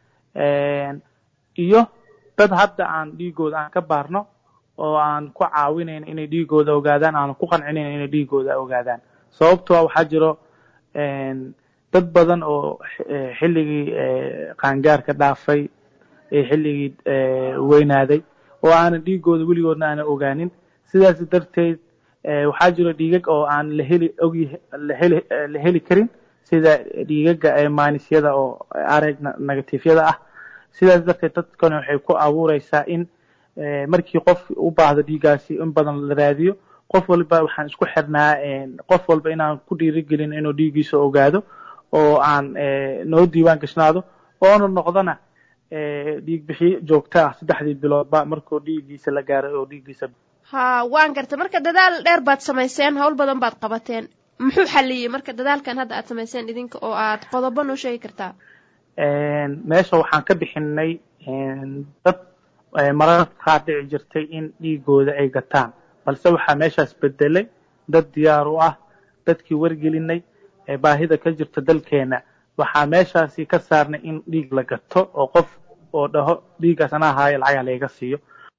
iyo dad hadda aan dhiigooda aan ka baarno oo aan ku caawinayn inay dhiigooda ogaadaan aan ku qancinayn inay dhiigooda ogaadaan sababtoo waxaa jiro dad badan oo xilligii qaangaarka dhaafay xilligii weynaaday oo aanan dhiigooda weligoodna aanan ogaanin sidaas darteed waxaa jiro dhiigag oo aan la heli ogyahay laheli la heli karin sida dhiigaga maanisyada oo arag negatifyada ah sidaas darteed dadkani waxay ku abuureysaa in markii qof u baahdo dhiigaasi in badan la raadiyo qof walba waxaan isku xirnaa qof walba inaan ku dhiirigelin inuu dhiigiisa ogaado oo aan noo diiwaan gashnaado oona noqdona dhiig bixiye joogto ah saddexdii biloodba markuu dhiigiisa la gaaray oo dhiigiisa ha waan gartay marka dadaal dheer baad samayseen hawl badan baad qabateen muxuu xaliyey marka dadaalkan hadda aad samayseen idinka oo aad qodobo noo sheegi kartaa meesha waxaan ka bixinay dad mararka qaar dhici jirtay in dhiigooda ay gataan balse waxaa meeshaas bedelay dad diyaar u ah dadkii wargelinay baahida ka jirta dalkeena waxaa meeshaasi ka saarnay in dhiig la gato oo qof oo dhaho dhiiggaas anaa haayo lacag halayga siiyo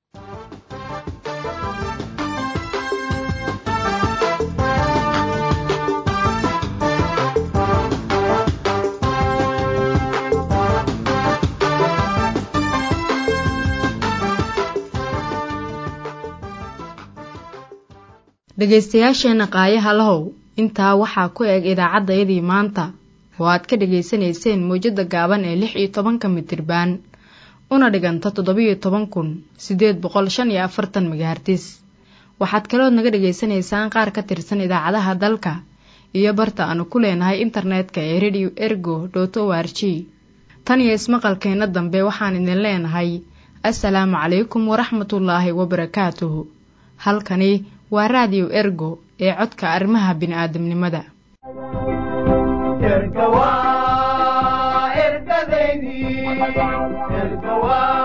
dhegaystayaasheenna qaayaha lahow intaa waxaa ku eg idaacaddayadii maanta oo aad ka dhegaysanayseen mawjadda gaaban ee lix iyo tobanka mitirbaan una dhiganta toddobiyo toban kun siddeed boqol shan iyo afartan megahartis waxaad kalood naga dhagaysanaysaan qaar ka tirsan idaacadaha dalka iyo barta aanu ku leenahay internetka ee radio ergo dot o r g tan iyo ismaqalkeenna dambe waxaan idin leenahay assalaamu calaykum waraxmatullaahi wabarakaatuhu halkani waa raadiyo ergo ee codka arrimaha bini'aadamnimada erga waa ergadaydii erga waa